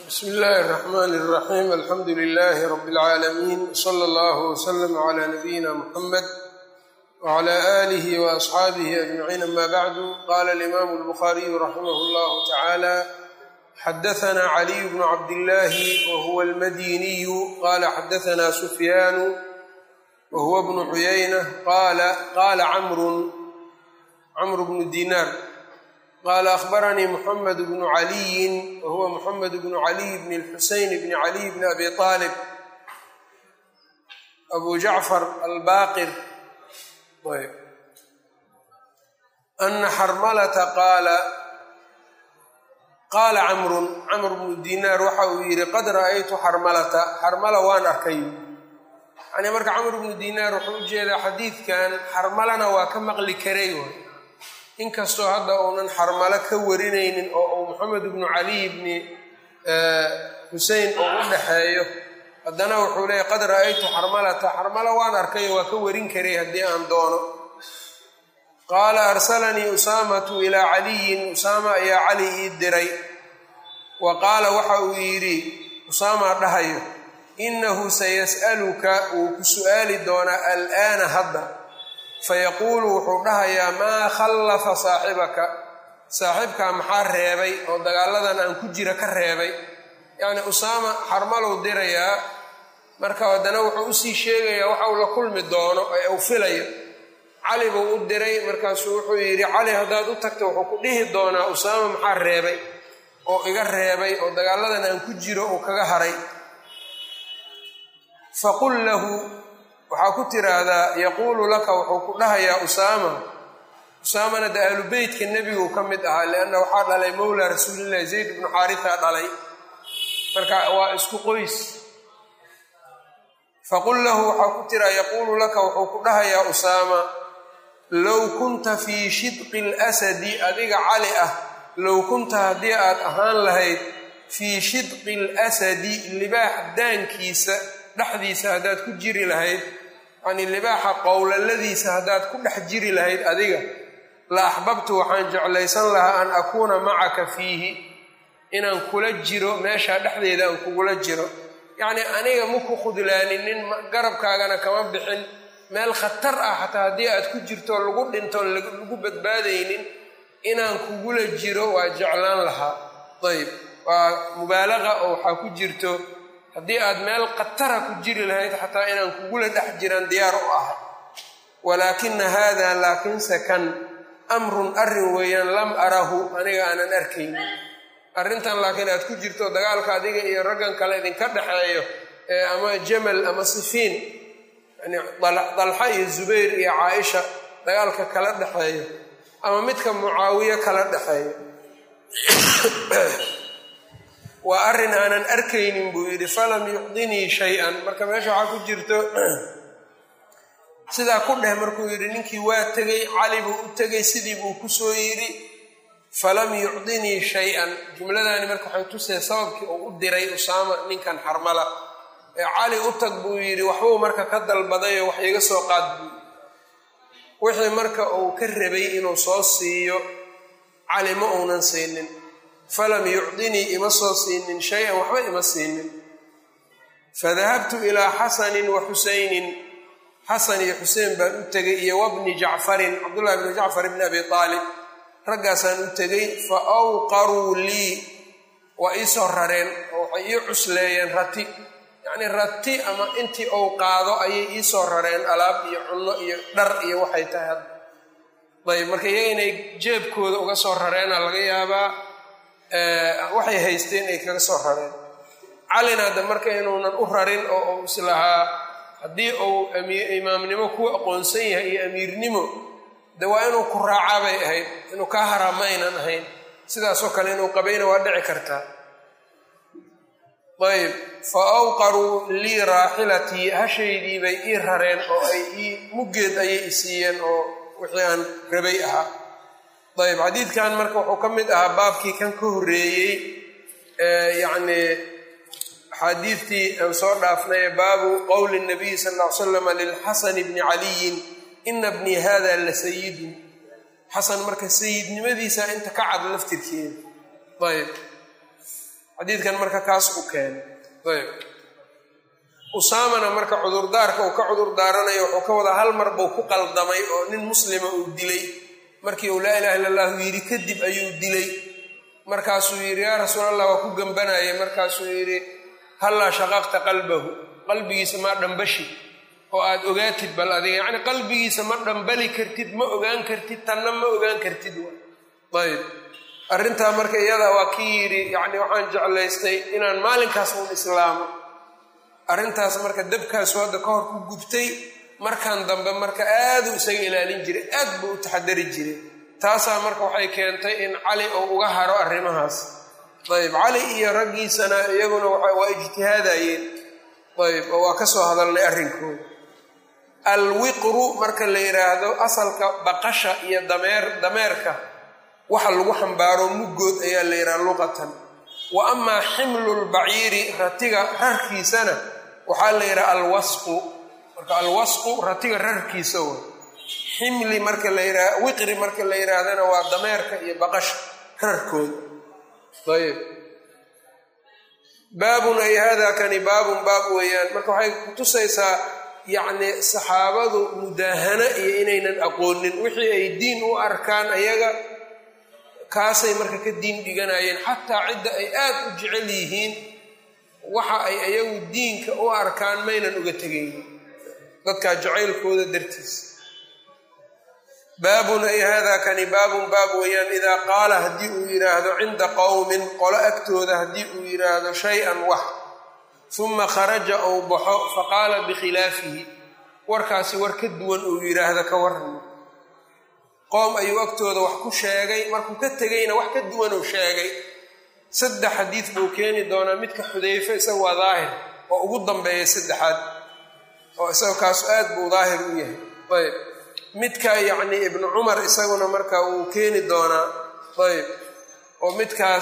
bsmi illaahi الرaxmn الraxim alxamdu لlh rb اlcaalamiin slى اllah wslm عlى nabiyina mxamed wعlى آlih وaصxaabih aجmaciin ama bacdu qala اlimam الbkhariyu raximah اllah tacalى xadaثna caliy bn cabdillahi whuwa اlmadiniyu qala xadaثna sufyaanu whuwa bnu cuyayna qala camru camr bnu dinar qala akhbaranii muxamed bnu caliyin wahuwa muxamed bnu caliy bn lxuseyn bni caliy bni abi aalib abu jacfar albaqir ana xarmalata qaala qaala camrun camr bnu dinaar waxa uu yidhi qad ra'aytu xarmalata xarmala waan arkay yani marka camr bnu dinaar wuxuu u jeedaa xadiidkan xarmalana waa ka maqli karay inkastoo hadda uunan xarmalo ka warinaynin oo uu moxamed bnu caliy bni xusein oo u dhaxeeyo haddana wuxuu leeyay qad ra'aytu xarmalata xarmalo waan arkayo waa ka warin karay haddii aan doono qaala arsalanii usaamatu ilaa caliyin usaama ayaa cali ii diray wa qaala waxa uu yidhi usaama dhahayo innahu sayas'aluka wuu ku su'aali doonaa al'aana hadda fayaquulu wuxuu dhahayaa maa khallafa saaxibaka saaxiibkaa maxaa reebay oo dagaaladan aan ku jira ka reebay yacni usaama xarmalow dirayaa marka haddana wuxuu usii sheegayaa waxa uu la kulmi doono ee uu filayo cali buu u diray markaasuu wuxuu yidhi cali haddaad u tagto wuxuu ku dhihi doonaa usaama maxaa reebay oo iga reebay oo dagaaladan aan ku jiro uu kaga haray faqul lahu waxaa ku tiraahdaa yaquulu laka wuxuu ku dhahayaa usaama usaamana de ahlu beytka nebiguu ka mid ahaa lianna waxaa dhalay mowla rasuulillahi zayd bnu xaarisa dhalay marka waa isku qoys faqul lahu waxaa ku tiraa yaquulu laka wuxuu ku dhahayaa usaama low kunta fii shidqi alasadi adiga cali ah low kunta haddii aad ahaan lahayd fii shidqi alasadi libaax daankiisa dhexdiisa haddaad ku jiri lahayd yacnii libaaxa qowlaladiisa haddaad ku dhex jiri lahayd adiga la axbabtu waxaan jeclaysan lahaa an akuuna macaka fiihi inaan kula jiro meeshaa dhexdeeda aan kugula jiro yacnii aniga maku khudlaaninin garabkaagana kama bixin meel khatar ah xataa haddii aad ku jirto lagu dhinto lagu badbaadaynin inaan kugula jiro waa jeclaan lahaa ayb waa mubaalaqa oo waxaa ku jirto haddii aad meel khatara ku jiri lahayd xataa inaan kugula dhex jiraan diyaar u ahay walaakina haada laakiinse kan amrun arrin weeyaan lam arahu aniga aanan arkayn arrintan laakiin aad ku jirto dagaalka adiga iyo raggan kale idinka dhexeeyo ee ama jamal ama sifiin yani dalxa iyo zubayr iyo caaisha dagaalka kala dhexeeyo ama midka mucaawiye kala dhexeeyo waa arrin aanan arkaynin buu yidhi falam yucdinii shay-an marka meesha waxaa ku jirto sidaa ku dheh markuu yidhi ninkii waa tegey cali buu u tegey sidii buu kusoo yidhi falam yucdinii shay-an jumladaani marka waxay tusee sababkii uu u diray usaama ninkan xarmala ee cali u tag buu yidhi waxbuu marka ka dalbadayoo wax iga soo qaad buu wixii marka uu ka rabay inuu soo siiyo cali ma uunan siinin falam yucdinii ima soo siinin shay-an waxba ima siinin fadahabtu ilaa xasanin wa xusaynin xasan iyo xuseen baan u tegay iyo wabni jacfarin cabdullahi bni jacfar bni abi aalib raggaasaan u tegay fa awqaruu lii waa iisoo rareen oo waxay ii cusleeyeen rati yacnii rati ama intii ou qaado ayay iisoo rareen alaab iyo cunno iyo dhar iyo waxay tahay hadda ayb marka iyaga inay jeebkooda uga soo rareena laga yaabaa waxay haysteen ay kaga soo rareen calina hadda marka inuunan u rarin oo uu islahaa haddii uu imaamnimo ku aqoonsan yahay iyo amiirnimo de waa inuu ku raacaa bay ahayd inuu kaa haraa ma aynan ahayn sidaasoo kale inuu qabayna waa dhici kartaa ayb fa awqaruu lii raaxilatii hashaydii bay ii rareen oo ay ii muggeed ayay i siiyeen oo wixii aan rabay ahaa ayb xadiidkan marka wuxuu ka mid ahaa baabkii kan ka horreeyey yacnii axaadiidtii aan soo dhaafnay baabu qowli nabiyi sal ll ly slam lilxasani bni caliyin ina bnii hada la sayidun xasan marka sayidnimadiisa inta ka cad laftirkeeda ayb xadiidkan marka kaas u keenay ayb usaamana marka cudurdaarka uu ka cudurdaaranayo wuxuu ka wadaa hal mar buu ku qaldamay oo nin muslima uu dilay markii uu laa ilaha illa allahu yidhi kadib ayuu dilay markaasuu yidhi yaa rasuul allah waa ku gembanayay markaasuu yidhi hallaa shaqaqta qalbahu qalbigiisa maa dhambashi oo aad ogaatid bal adiga yacni qalbigiisa ma dhambali kartid ma ogaan kartid tanna ma ogaan kartid ayb arrintaa marka iyada waa kii yidhi yacni waxaan jeclaystay inaan maalinkaas uun islaamo arrintaas marka dabkaasu hadda ka hor ku gubtay markan dambe marka aaduu isaga ilaalin jiray aad buu u taxadari jiray taasaa marka waxay keentay in cali uu uga haro arrimahaas ayb cali iyo raggiisana iyaguna waa ijtihaadayeen ayb oo waa ka soo hadalnay arrinkooda alwiqru marka la yidhaahdo asalka baqasha iyo dameer dameerka waxa lagu xambaaro muggood ayaa la yidhaha luqatan wa amaa ximlu lbaciiri ratiga rarkiisana waxaa la yidhaha alwasqu marka alwasqu ratiga rarkiisa wa ximli marka la yidhaha wiqri marka la yidhaahdana waa dameerka iyo baqasha rarkooda ayb baabun ay hada kani baabun baab weeyaan marka waxay kutusaysaa yacni saxaabadu mudaahana iyo inaynan aqoonin wixii ay diin u arkaan ayaga kaasay marka ka diin dhiganayeen xataa cidda ay aad u jecel yihiin waxa ay ayagu diinka u arkaan maynan uga tegaynin dadkaa jacaylkooda dartiis baabun ay hada kani baabun baab weeyaan idaa qaala haddii uu yidhaahdo cinda qowmin qolo agtooda haddii uu yidhaahdo shay-an wax uma kharaja ou baxo faqaala bikhilaafihi warkaasi war ka duwan uu yidhaahdo ka warramo qoom ayuu agtooda wax ku sheegay markuu ka tegayna wax ka duwan uu sheegay saddex xadiid buu keeni doonaa midka xudayfe isaga waa daahir oo ugu dambeeya saddexaad oo isaga kaasu aad buu daahir u yahay ayb midka yacni ibnu cumar isaguna marka wuu keeni doonaa ayb oo midkaas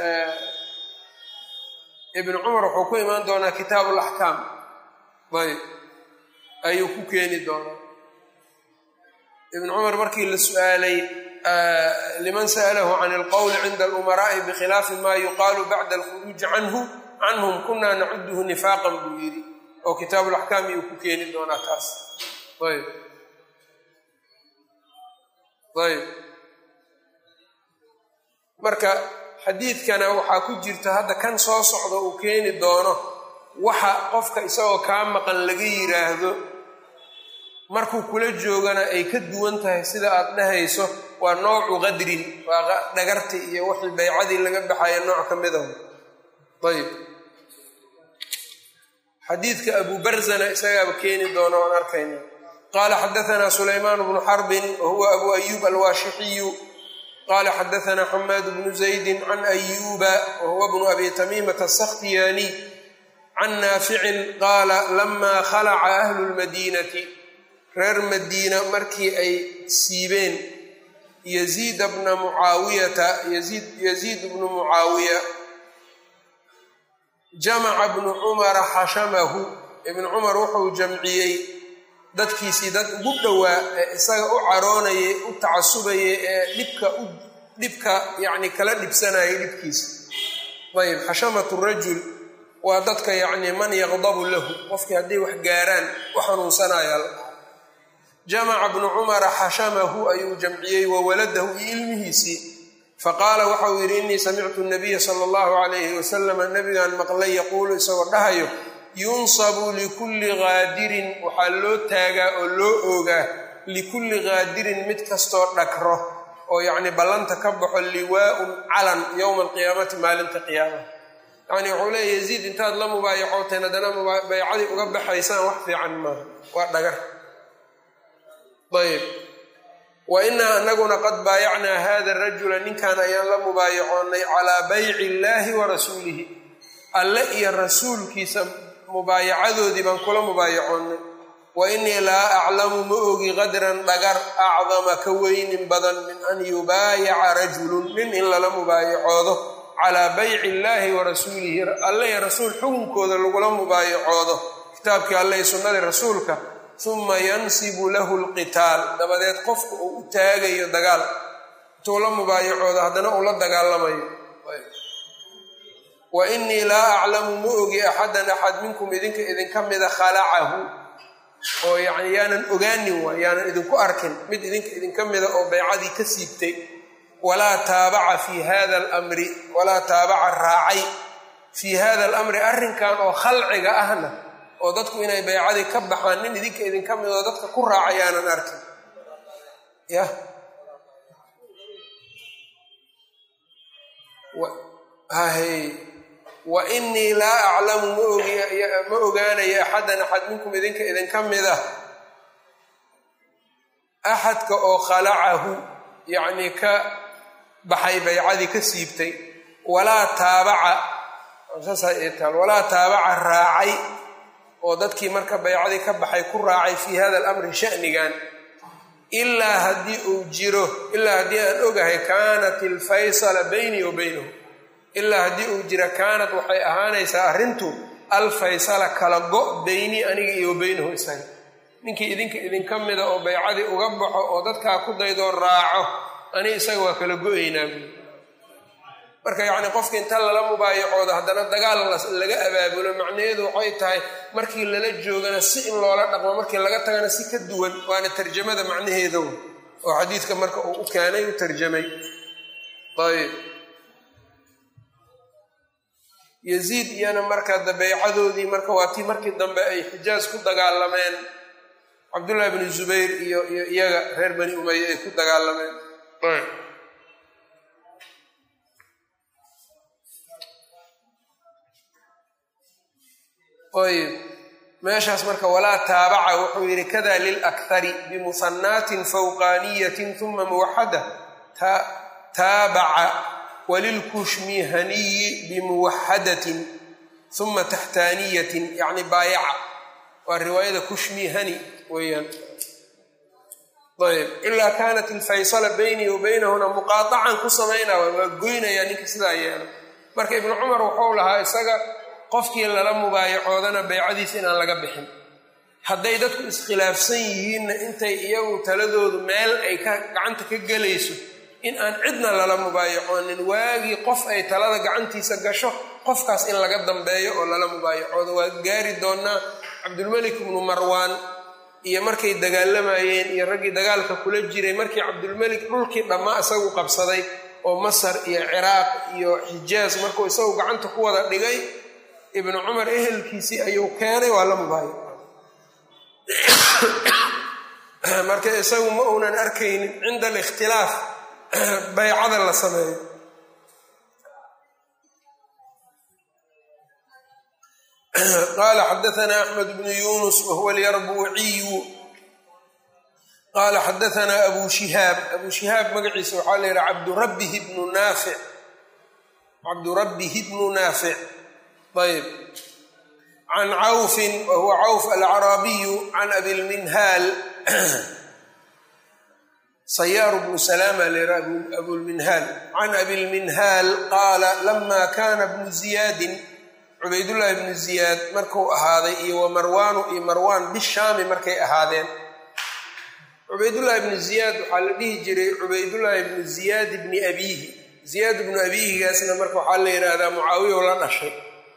ibnu cumar wuxuu ku imaan doonaa kitaabu alaxkaam ayb ayuu ku keeni doonaa ibnu cumar markii la su-aalay liman sa'alahu can alqowli cinda alumaraa'i bikhilaafi ma yuqaalu bacda alkhuruuji canhu canhum kunaa nacuduhu nifaaqan buu yidhi oo kitaabu laxkaam iyuu ku keeni doonaa taas ayb ayb marka xadiidkana waxaa ku jirta hadda kan soo socda uu keeni doono waxa qofka isagoo kaa maqan laga yiraahdo markuu kula joogana ay ka duwan tahay sida aad dhahayso waa noocu qadrin waa dhagarti iyo wixii baycadii laga baxaya nooc ka mid aho ayb xadiidka abu barzana isagaaba keeni doono aan arkayna qala xadaثna sulaymaan bnu xarbin wahuwa abu ayub alwaashixiyu qala xadaثna xamaad bnu zaydi can ayuba wahuwa bnu abi tamimata aلsakhtiyaniy can naaficin qaala lama khalaca ahlu lmadinati reer madiina markii ay siibeen yaziida bna mucaawiyata yaziid bnu mucaawiya jamaca bnu cumara xashamahu ibnu cumar wuxuu jamciyey dadkiisii dad ugu dhowaa ee isaga u caroonayay u tacasubayay ee dhibka u dhibka yacni kala dhibsanayay dhibkiisa ayb xashamatu rajul waa dadka yacni man yaqdabu lahu qofkii hadday wax gaaraan u xanuunsanaya jamaca bnu cumara xashamahu ayuu jamciyey wa waladahu iyo ilmihiisii faqaala waxauu yidhi innii samictu nabiya sala allahu calayhi wasalama nabigaan maqlay yaquulu isagoo dhahayo yunsabu likulli qaadirin waxaa loo taagaa oo loo oogaa likulli qaadirin mid kastoo dhakro oo yacni ballanta ka baxo liwaaun calan yowma alqiyaamati maalinta qiyaamaha yacni wuxuu leeya yaziid intaad la mubaayacoteen haddana baycadii uga baxaysaan wax fiican maaha waa dhagar ayb wa inaa anaguna qad baayacnaa hada rajula ninkan ayaan la mubaayacoonnay calaa bayci illaahi wa rasuulihi alle iyo rasuulkiisa mubaayacadoodii baan kula mubaayacoonnay wa innii laa aclamu ma ogi qadran dhagar acdama ka weynin badan min an yubaayaca rajulun nin in lala mubaayacoodo calaa bayci illaahi wa rasuulihi alle iyo rasuul xukunkooda lagula mubaayacoodo kitaabkii alle iyo sunnadii rasuulka uma yansibu lahu lqitaal dabadeed qofka uu u taagayo dagaal intuu la mubaayacoodo haddana uu la dagaalamayo wa inii laa aclamu ma ogi axadan axad minkum idinka idinka mida khalacahu oo yani yaanan ogaanin waay yaanan idinku arkin mid idinka idinka mida oo baycadii ka siibtay walaa taabaca fii hada alamri walaa taabaca raacay fii hada alamri arrinkan oo khalciga ahna oo dadku inay baycadii ka baxaan nin idinka idinka mid oo dadka ku raacay yaanan arkin yah hahe wa inii laa aclamu ma ogaanayo axadan axad minkum idinka idinka mid ah axadka oo khalacahu yacnii ka baxay baycadii ka siibtay walaa taabaca saasataal walaa taabaca raacay oo dadkii marka baycadii ka baxay ku raacay fii hada alamri sha'nigan ilaa haddii uu jiro ilaa haddii aan ogahay kaanat ilfaysala baynii wa baynahu ilaa haddii uu jira kaanat waxay ahaanaysaa arrintu alfaysala kala go' baynii aniga iyo wa baynahu isaga ninkii idinka idinka mida oo baycadii uga baxo oo dadkaa ku daydoo raaco ani isaga waa kala go-aynaa buui marka yacni qofka inta lala mubaayacoodo haddana dagaal laga abaabulo macnaheedu waxay tahay markii lala joogana si in loola dhaqmo markii laga tagana si ka duwan waana tarjamada macnaheeda oo xadiidka marka uu u keenay u tarjamay ayb yaziid iyana marka baycadoodii marka waa tii markii dambe ay xijaaj ku dagaalameen cabdullahi bni zubayr iyo iyo iyaga reer bani umaya ay ku dagaalameen ayb meeshaas marka walaa taabaca wuxuu yidhi kada lilakhari bimusanaatin fawqaaniyatin uma muwaxada taabaca walilkushmihaniyi bimuwaxadatin uma taxtaaniyatin yacni baayaca waa riwaayada kushmihani weeyaan ayb ilaa kaanat ilfaysala baynii wa baynahuna muqaaacan ku samaynaa waa goynayaa ninka sidaa yeelo marka ibnu cumar wuxuu lahaa isaga qofkii lala mubaayacoodana baycadiisa inaan laga bixin hadday dadku iskhilaafsan yihiinna intay iyagu taladoodu meel ay ka gacanta ka gelayso in aan cidna lala mubaayacoonin waagii qof ay talada gacantiisa gasho qofkaas in laga dambeeyo oo lala mubaayacoodo waa gaari doonaa cabdulmelik ibnu marwaan iyo markay dagaalamayeen iyo raggii dagaalka kula jiray markii cabdulmelik dhulkii dhammaa isagu qabsaday oo masar iyo ciraaq iyo xijaaz markuu isagu gacanta ku wada dhigay ibnu cumar ehelkiisii ayuu keenay waa la mubaayac marka isagu ma uunan arkaynin cinda alikhtilaaf baycada la sameeyo qala xadaana axmed bnu yunus wahuwa alyarbuuciyu qala xadaana abu shihaab abu shihaab magaciisa waxaa la yidhaha cabdurabbihi bnu naafic cabdurabbihi bnu naafic ayb can cawfin wahuwa cawf alacraabiyu can abilminhaal sayaaru bnu salama lera abulminhaal can abilminhaal qaala lama kana bnu ziyaadin cubaydullaahi bnu ziyaad markuu ahaaday iyo wa marwaanu iyo marwaan bishaami markay ahaadeen cubaydullaahi bnu ziyaad waxaa la dhihi jiray cubaydullaahi bnu ziyaad bni abiihi ziyaad bnu abiihigaasna marka waxaa la yidhaahdaa mucaawiya la dhashay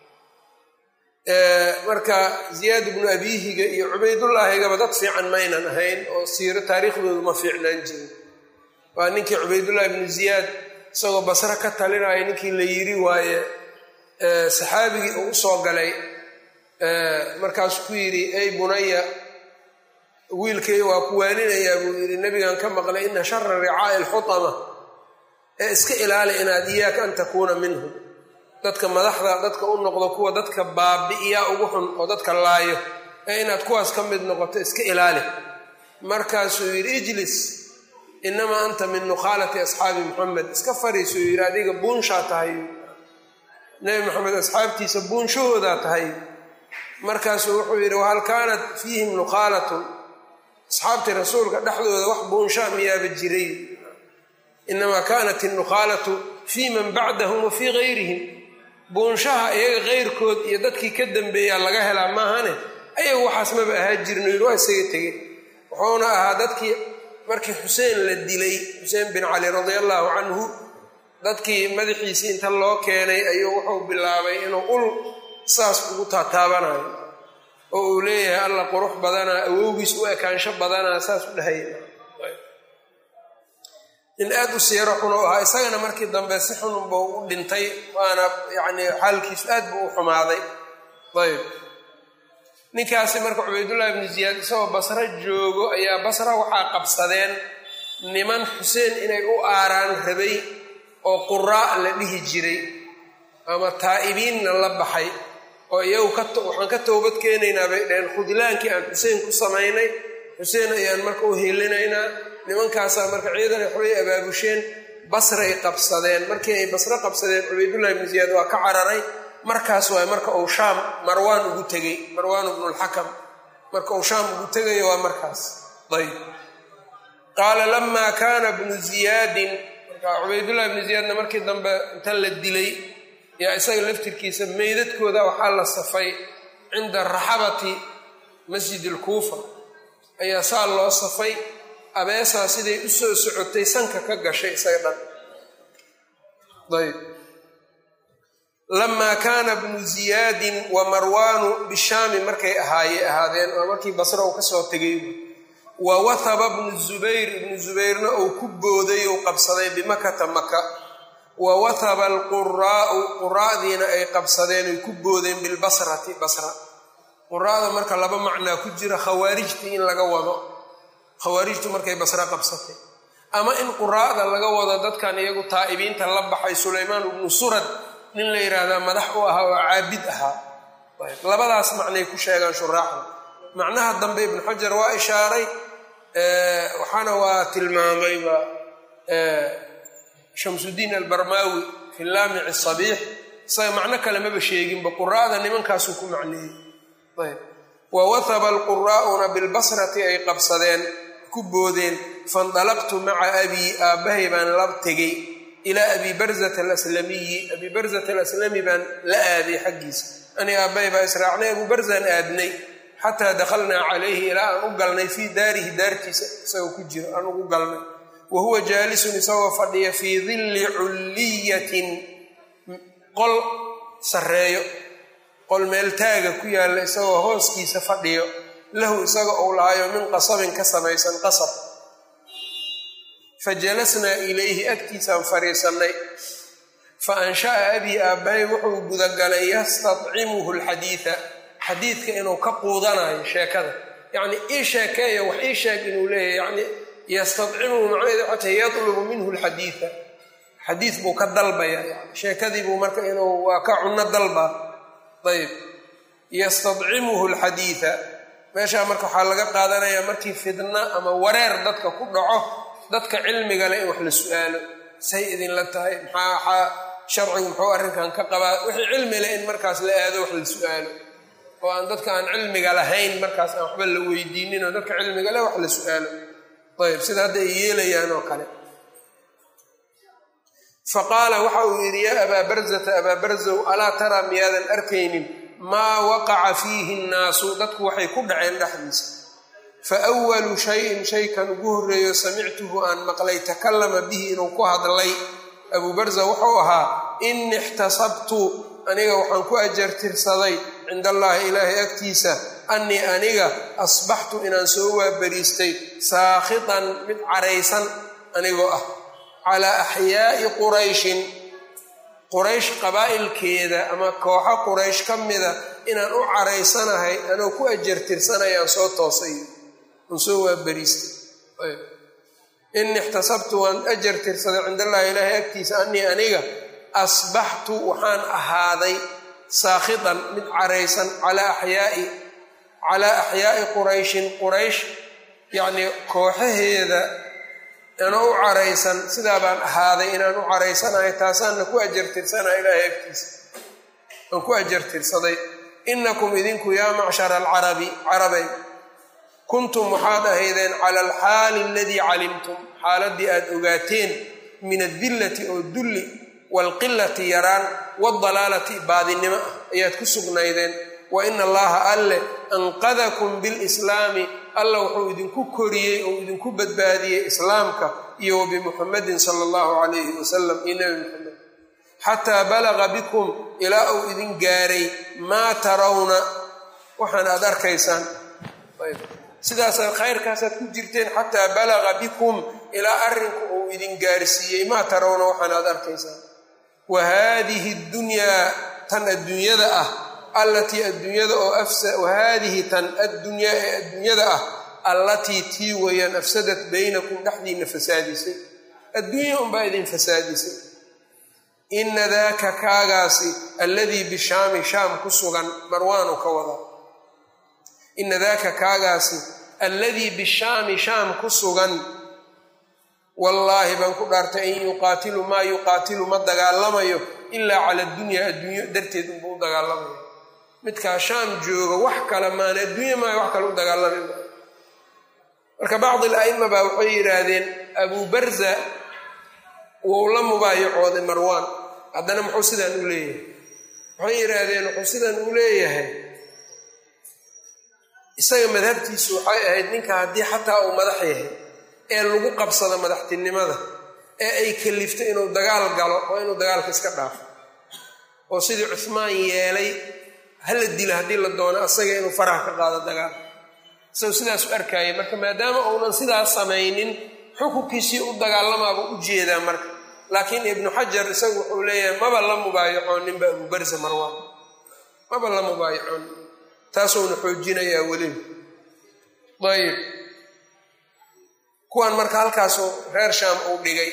marka ziyaad bnu abiihiga iyo cubaydullaahigaba dad fiican maynan ahayn oo siiro taariikhdoodu ma fiicnaan jirin waa ninkii cubaydullaahi bnu ziyaad isagoo basre ka talinaya ninkii la yiri waaye saxaabigii uu usoo galay markaasuu ku yidhi ey bunaya wiilkay waa ku waaninayaa buu yidhi nebigan ka maqlay ina shara ricaa'i alxutama ee iska ilaali inaad iyaaka an takuuna minhum dadka madaxda dadka u noqdo kuwa dadka baabi'iyaa ugu xun oo dadka laayo ee inaad kuwaas ka mid noqoto iska ilaali markaasuu yidhi ijlis inamaa anta min nukhaalati asxaabi muxamed iska fariisuu yidhi adiga buunshaa tahay nebi maxamed asxaabtiisa buunshahoodaa tahay markaasuu wuxuu yidhi wahal kaanat fiihim nukhaalatun asxaabtii rasuulka dhexdooda wax buunshaa miyaaba jiray inamaa kaanat innukhaalatu fii man bacdahum wa fii gayrihim buunshaha iyaga keyrkood iyo dadkii ka dambeeyaa laga helaa maahane ayagu waxaas maba ahaa jirno yidhi waa isaga tegey wuxuuna ahaa dadkii markii xuseen la dilay xuseen bin cali radia allaahu canhu dadkii madaxiisii inta loo keenay ayuu wuxuu bilaabay inuu ul saas ugu taataabanayo oo uu leeyahay alla qurux badanaa awowgiis u ekaansho badanaa saas u dhahaya in aada u siiro xun u ahaa isagana markii dambe si xununba u dhintay waana yacni xaalkiisu aad buu u xumaaday ayb ninkaasi marka cubaydullahi ibnu ziyaad isagoo basro joogo ayaa basra waxaa qabsadeen niman xuseen inay u aaraan rabay oo quraa la dhihi jiray ama taa'ibiinna la baxay oo iyagu waxaan ka toobad keenaynaa bay dhaheen khudlaankii aan xuseen ku samaynay xuseen ayaan marka u helinaynaa nimankaasaa marka ciidan waxbay abaabusheen basray qabsadeen markii ay basro qabsadeen cubaydullahi ibnu ziyaad waa ka cararay markaas waay marka uu shaam marwaan ugu tegey marwaan ibnulxakam marka uu shaam ugu tegayo waa markaas ayb qaala lamaa kaana bnu ziyaadin marka cubaydullahi ibnu ziyaadna markii dambe inta la dilay yaa isaga laftirkiisa meydadkooda waxaa la safay cinda raxabati masjid alkuufa ayaa saa loo safay abeesaa siday u soo socotay sanka ka gashay isaga dhan ayb lamaa kaana bnu ziyaadin wa marwaanu bishaami markay ahaaye ahaadeen waa markii basra uu kasoo tegay wa wahaba bnu zubayr ibnu zubayrna uu ku booday ou qabsaday bimakata maka wa wahaba alquraa'u quraa'diina ay qabsadeen ay ku boodeen bilbasrati basra quraa'da marka laba macnaa ku jira khawaarijtii in laga wado khawaarijtu markay basra qabsatay ama in quraa'da laga wado dadkan iyagu taa'ibiinta la baxay sulaymaan ibnu surad nin la yidhaahdaa madax u ahaa oo caabid ahaa labadaas macnay ku sheegaan shuraaxda macnaha dambe ibnu xajar waa ishaaray waxaana waa tilmaamayba shamsudiin albarmaawi fi laamici sabiix isaga macno kale maba sheeginba quraa'da nimankaasuu ku macneeyey ayb wa wahaba alquraa'una bilbasrati ay qabsadeen ku boodeen faindalaqtu maca abii aabbahay baan la tegey ilaa abi barzata alaslamiyi abi barzata alaslami baan la aaday xaggiisa ani aabbahay baa israacnay abu barzaan aadnay xataa dakhalnaa calayhi ilaa aan u galnay fii daarihi daartiisa isagoo ku jiro aan ugu galnay wa huwa jaalisun isagoo fadhiya fii dilli culliyatin qol sarreeyo qol meel taaga ku yaalla isagoo hooskiisa fadhiyo lahu isaga uu lahayo min qasabin ka samaysan qasab fa jalasnaa ilayhi agtiisaan fadhiisannay fa ansha'a abii aabbahay wuxuu gudagalay yastadcimuhu alxadiida xadiidka inuu ka quudanayo sheekada yacnii ii sheekeeya wax ii sheeg inuu leeyahy yacni yastadcimuhu macnaheeda xata yatlubu minhu alxadiida xadiid buu ka dalbaya yani sheekadii buu marka inuu waa ka cunno dalbaa ayb yastadcimuhu alxadiida meeshaa marka waxaa laga qaadanayaa markii fidna ama wareer dadka ku dhaco dadka cilmiga leh in wax la su-aalo say idinla tahay maxaa sharcigu muxuu arrinkan ka qabaa wixii cilmi leh in markaas la aado wax la su-aalo oo aan dadka aan cilmiga lahayn markaas aan waxba la weydiinin oo dadka cilmiga leh wax la su-aalo ayb sida hadda ay yeelayaan oo kale fa qaala waxa uu yidhi yaa abaa barzata abaa barzow alaa taraa miyaadan arkaynin maa waqaca fiihi nnaasu dadku waxay ku dhaceen dhexdiisa fa walu shayin shaykan ugu horreeyo samictuhu aan maqlay takallama bihi inuu ku hadlay abuu barza wuxuu ahaa ini ixtasabtu aniga waxaan ku ajartirsaday cinda allaahi ilaahay agtiisa annii aniga asbaxtu inaan soo waabariistay saakhitan mid caraysan anigoo ah calaa axyaa'i qurayshin quraysh qabaa'ilkeeda ama kooxo quraysh ka mida inaan u caraysanahay anoo ku ajartirsanayaan soo toosay aan soo waabariistay ini ixtasabtu waan ajartirsaday cinda allaahi ilaahay agtiisa annii aniga asbaxtu waxaan ahaaday saakhitan mid caraysan calaa axyaai calaa axyaa'i qurayshin quraysh yacnii kooxaheeda anoo u caraysan sidaa baan ahaaday inaan u caraysanahay taasaanna ku ajartirsanaha ilaahay agtiisa aan ku ajartirsaday inakum idinku yaa macshara alcarabi carabay kuntum waxaad ahaydeen cala alxaali aladii calimtum xaaladdii aad ogaateen min adillati oo dulli waalqilati yaraan waaldalaalati baadinimo ah ayaad ku sugnaydeen wa ina allaha alle anqadakum bilislaami alla wuxuu idinku koriyey oo idinku badbaadiyey islaamka iyo wa bimuxamedin sala allahu calayhi wasalam iyo nebi muxamed xataa balaga bikum ilaa uu idin gaaray maa tarawna waxaan aad arkaysaan sidaasaad khayrkaasaad ku jirteen xataa balaga bikum ilaa arrinku uu idin gaarsiiyey maa tarawna waxaan aad arkaysaan wa haadihi dunyaa tan adduunyada ah allatii adduunyada oo wa haadihi tan addunyaa ee adduunyada ah allatii tii weeyaan afsadat baynakum dhexdiinna fasaadisay adduunya unbaa idin fasaadisay ina daaka kaagaasi alladii bishaami shaam ku sugan marwaanu ka wadaa ina daaka kaagaasi alladii bishaami shaam ku sugan wallaahi baan ku dhaartay in yuqaatilu maa yuqaatilu ma dagaalamayo ilaa cala addunya adduunyo darteed unbuu u dagaalamaya midkaa shaam jooga wax kale maana adduunya maayo wax kale u dagaalami maayo marka bacdi ala'ima baa waxay yidhaahdeen abuu barza wou la mubaayacooday marwaan haddana muxuu sidaan u leeyahay waxay yidhaahdeen wuxuu sidaan u leeyahay isaga madhabtiisu waxay ahayd ninka haddii xataa uu madax yahay ee lagu qabsado madaxtinimada ee ay kalifto inuu dagaal galo oo inuu dagaalka iska dhaafo oo sidii cuhmaan yeelay hala dila haddii la doono asaga inuu faraha ka qaado dagaal isagoo sidaas u arkaayay marka maadaama uunan sidaas samaynin xukunkiisii u dagaalamaaba u jeedaa marka laakiin ibnu xajar isagu wuxuu leeyahay maba la mubaayacooninba abuubarsa marwaan maba la mubaayacoonin taasuuna xoojinayaa weliba ayib kuwan marka halkaasuu reer shaam uu dhigay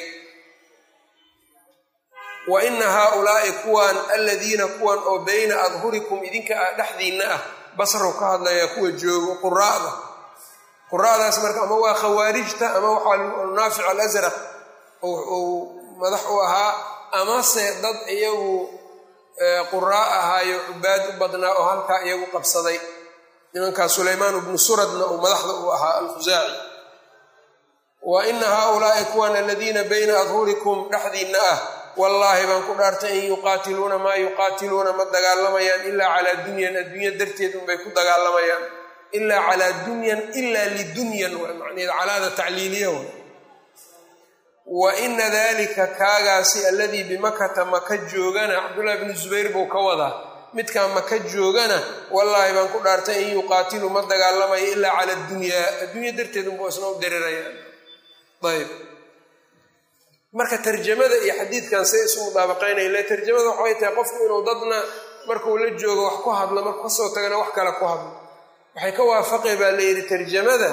wa ina haaulaa'i kuwan aladiina kuwan oo bayna adhurikum idinka ah dhexdiinna ah basrow ka hadlayaa kuwa joogo quraa'da quraa'daas marka ama waa khawaarijta ama waxaa naafic alasraq uu madax u ahaa amase dad iyagu quraa ahaayo cubaad u badnaa oo halkaa iyagu qabsaday nimankaa sulaymaan bnu suradna uu madaxda u ahaa alkhusaaci wa ina haaulaa'i kuwan aladiina bayna adhurikum dhexdiinna ah wallaahi baan ku dhaartay in yuqaatiluuna maa yuqaatiluuna ma dagaalamayaan ilaa calaa dunyan adduunya darteed unbay ku dagaalamayaan ilaa calaa dunyan ilaa lidunyan waa macnaheed calaada tacliiliya wa wa ina dalika kaagaasi alladii bimakata maka joogana cabdullahi bnu zubayr buu ka wadaa midkaa maka joogana wallaahi baan ku dhaartay in yuqaatilu ma dagaalamayo ilaa cala dunyaa adduunya darteed unbuu isna u diriraya ayb marka tarjamada iyo xadiidkan say isu mudaabaqaynaya le tarjamada waxay tahay qofku inuu dadna markuu la joogo wax ku hadlo markuu kasoo tagana wax kale ku hadlo waxay ka waafaqay baa layidhi tarjamada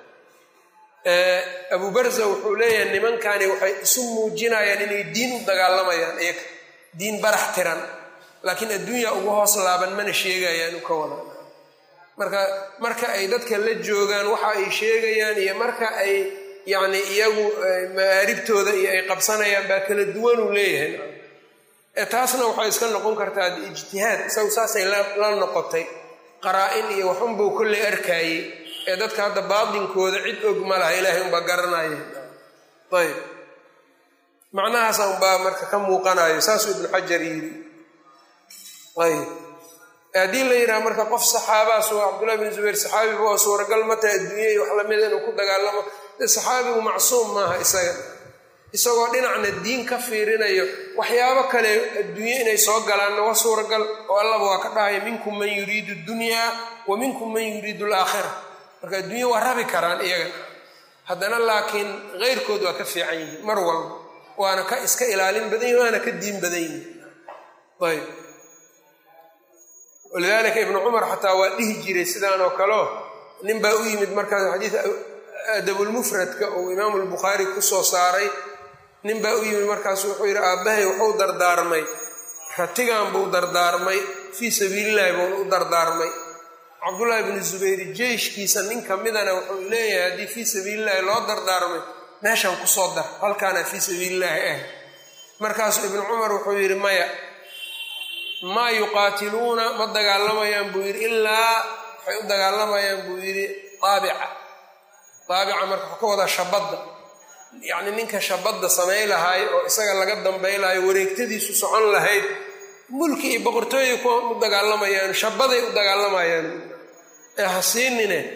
abu barza wuxuu leeyahay nimankani waxay isu muujinayaan inay diin u dagaalamayaan iyaga diin barax tiran laakiin adduunya ugu hoos laaban mana sheegayaan u ka wadaan marka marka ay dadka la joogaan waxa ay sheegayaan iyo marka ay yacni iyagu ma'aaribtooda iyo ay qabsanayaan baa kala duwanuu leeyahay taasna waxay iska noqon kartaa ijtihaad isagu saasay la noqotay qaraa-in iyo waxunbuu kolley arkaayey ee dadka hadda baatinkooda cid og ma laha ilaahay unbaa garanaya ayb macnahaasa unbaa marka ka muuqanayo saasuu ibnu xajar yidhi ayb haddii la yidhaha marka qof saxaabaas oo cabdullahi bin zubayr saxaabiba oo suuragal ma tahay adduunya iyo wax lamida inuu ku dagaalamo de saxaabigu macsuum maaha isaga isagoo dhinacna diin ka fiirinayo waxyaabo kale adduunye inay soo galaanna waa suuragal oo allaba waa ka dhahaya minkum man yuriidu dunyaa wa minkum man yuriidu alaakhira marka adduunya waa rabi karaan iyaga haddana laakiin keyrkood waa ka fiican yihiin mar walba waana ka iska ilaalin badan yihin waana ka diin badan yihin ayb walidaalika ibnu cumar xataa waa dhihi jiray sidaan oo kaleo nin baa u yimid markaas xadiid adabulmufradka uu imaamu lbukhaari ku soo saaray nin baa u yimid markaasu wuxuu yidhi aabbahay wuxuu dardaarmay ratigan buu dardaarmay fii sabiilillahi buuna u dardaarmay cabdullaahi bnu zubayr jeyshkiisa nin ka midana wuxuu leeyahay haddii fii sabiilillaahi loo dardaarmay meeshan kusoo dar halkaana fii sabiilillaahi ah markaasuu ibnu cumar wuxuu yidhi maya maa yuqaatiluuna ma dagaalamayaan buu yidhi ilaa waxay u dagaalamayaan buu yidhi aabica aabica marka waxuu ka wadaa shabadda yacni ninka shabadda samay lahaay oo isaga laga dambay lahaay wareegtadiisu socon lahayd mulki iyo boqortooyay kuwa u dagaalamayaan shabaday u dagaalamayaan ee ha siinine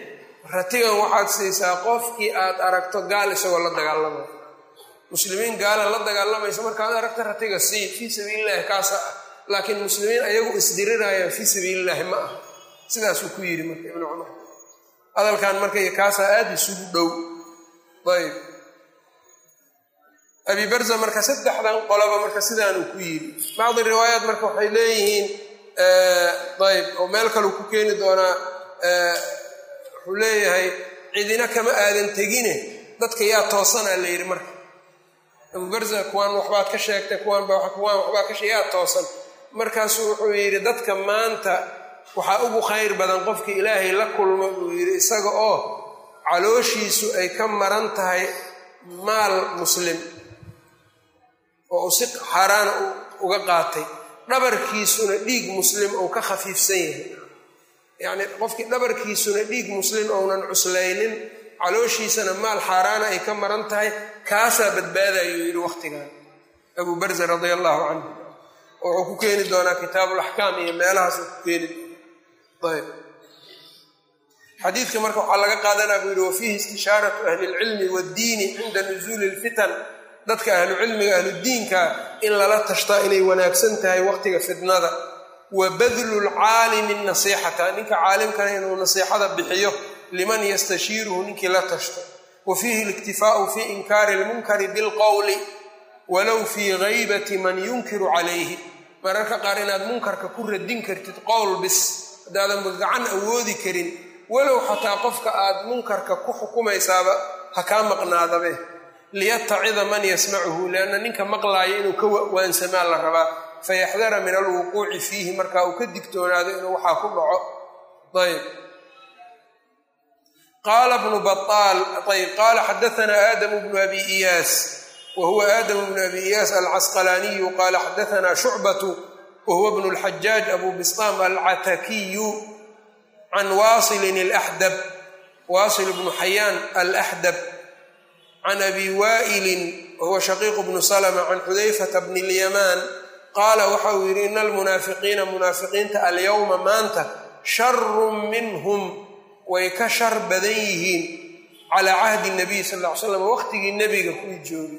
ratigan waxaad siisaa qofkii aad aragto gaal isagoo la dagaalamaya muslimiin gaala la dagaalamaysa markaad aragto ratiga sii fii sabiilillahi kaasa ah laakiin muslimiin ayagu isdirirayaan fii sabiilillaahi ma ah sidaasuu ku yidhi marka ibnu cumar hadalkan marka kaasaa aada isugu dhow ayb abi barza marka saddexdan qoloba marka sidaanuu ku yidhi bacdi riwaayaat marka waxay leeyihiin ayb oo meel kaleu ku keeni doonaa wuxuu leeyahay cidina kama aadan tegine dadka yaa toosanaa la yidhi marka abu barza kuwaan waxbaad ka sheegtay kuwaanba kuwaan waxbaa ka sheeg yaa toosan markaasuu wuxuu yidhi dadka maanta waxaa ugu khayr badan qofka ilaahay la kulmo buu yidhi isaga oo calooshiisu ay ka maran tahay maal muslim oo uu si xaaraana uga qaatay dhabarkiisuna dhiig muslim ou ka khafiifsan yahay yacnii qofkii dhabarkiisuna dhiig muslim ounan cuslaynin calooshiisana maal xaaraana ay ka maran tahay kaasaa badbaadayuu yidhi wakhtigan abuu barza radia allahu canhu oo wuxuu ku keeni doonaa kitaabulaxkaam iyo meelahaas uu ku keeni doona ayb xadiidka marka waxaa laga qaadanaa buu yidhi wa fiihi istishaaratu ahli lcilmi waaddiini cinda nusuuli lfitan dadka ahlucilmiga ahludiinka in lala tashtaa inay wanaagsan tahay waqtiga fitnada wa badlu lcaalimi nasiixata ninka caalimkana inuu nasiixada bixiyo liman yastashiiruhu ninkii la tashto wa fiihi اliktifaau fi inkaari اlmunkari bilqowli walow fii gaybati man yunkiru calayhi mararka qaar inaad munkarka ku radin kartid qowl bis haddaadan gacan awoodi karin walow xataa qofka aad munkarka ku xukumaysaaba ha kaa maqnaadabe liyatacida man yasmacuhu lianna ninka maqlaaya inuu ka waansamaa la rabaa fayaxdara min alwuquuci fiihi markaa uu ka digtoonaado inuu waxaa ku dhaco ayb qaala bnu baal ayb qaala xadaanaa aadamu bnu abi iyaas wa huwa aadamu bnu abi iyaas alcasqalaaniyu qaala xadaanaa shucbatu wa huwa bnu lxajaaj abu bistaam alcatakiyu can waasilin alaxdab waasil bnu xayaan alaxdab can abi waa'ilin wahuwa shaqiiqu bnu salma can xudayfata bni lyamaan qaala waxa uu yidhi ina almunaafiqiina munaafiqiinta alyowma maanta sharun minhum way ka shar badan yihiin calaa cahdi nabiy sal ll ly slam waqtigii nebiga kuwii joogay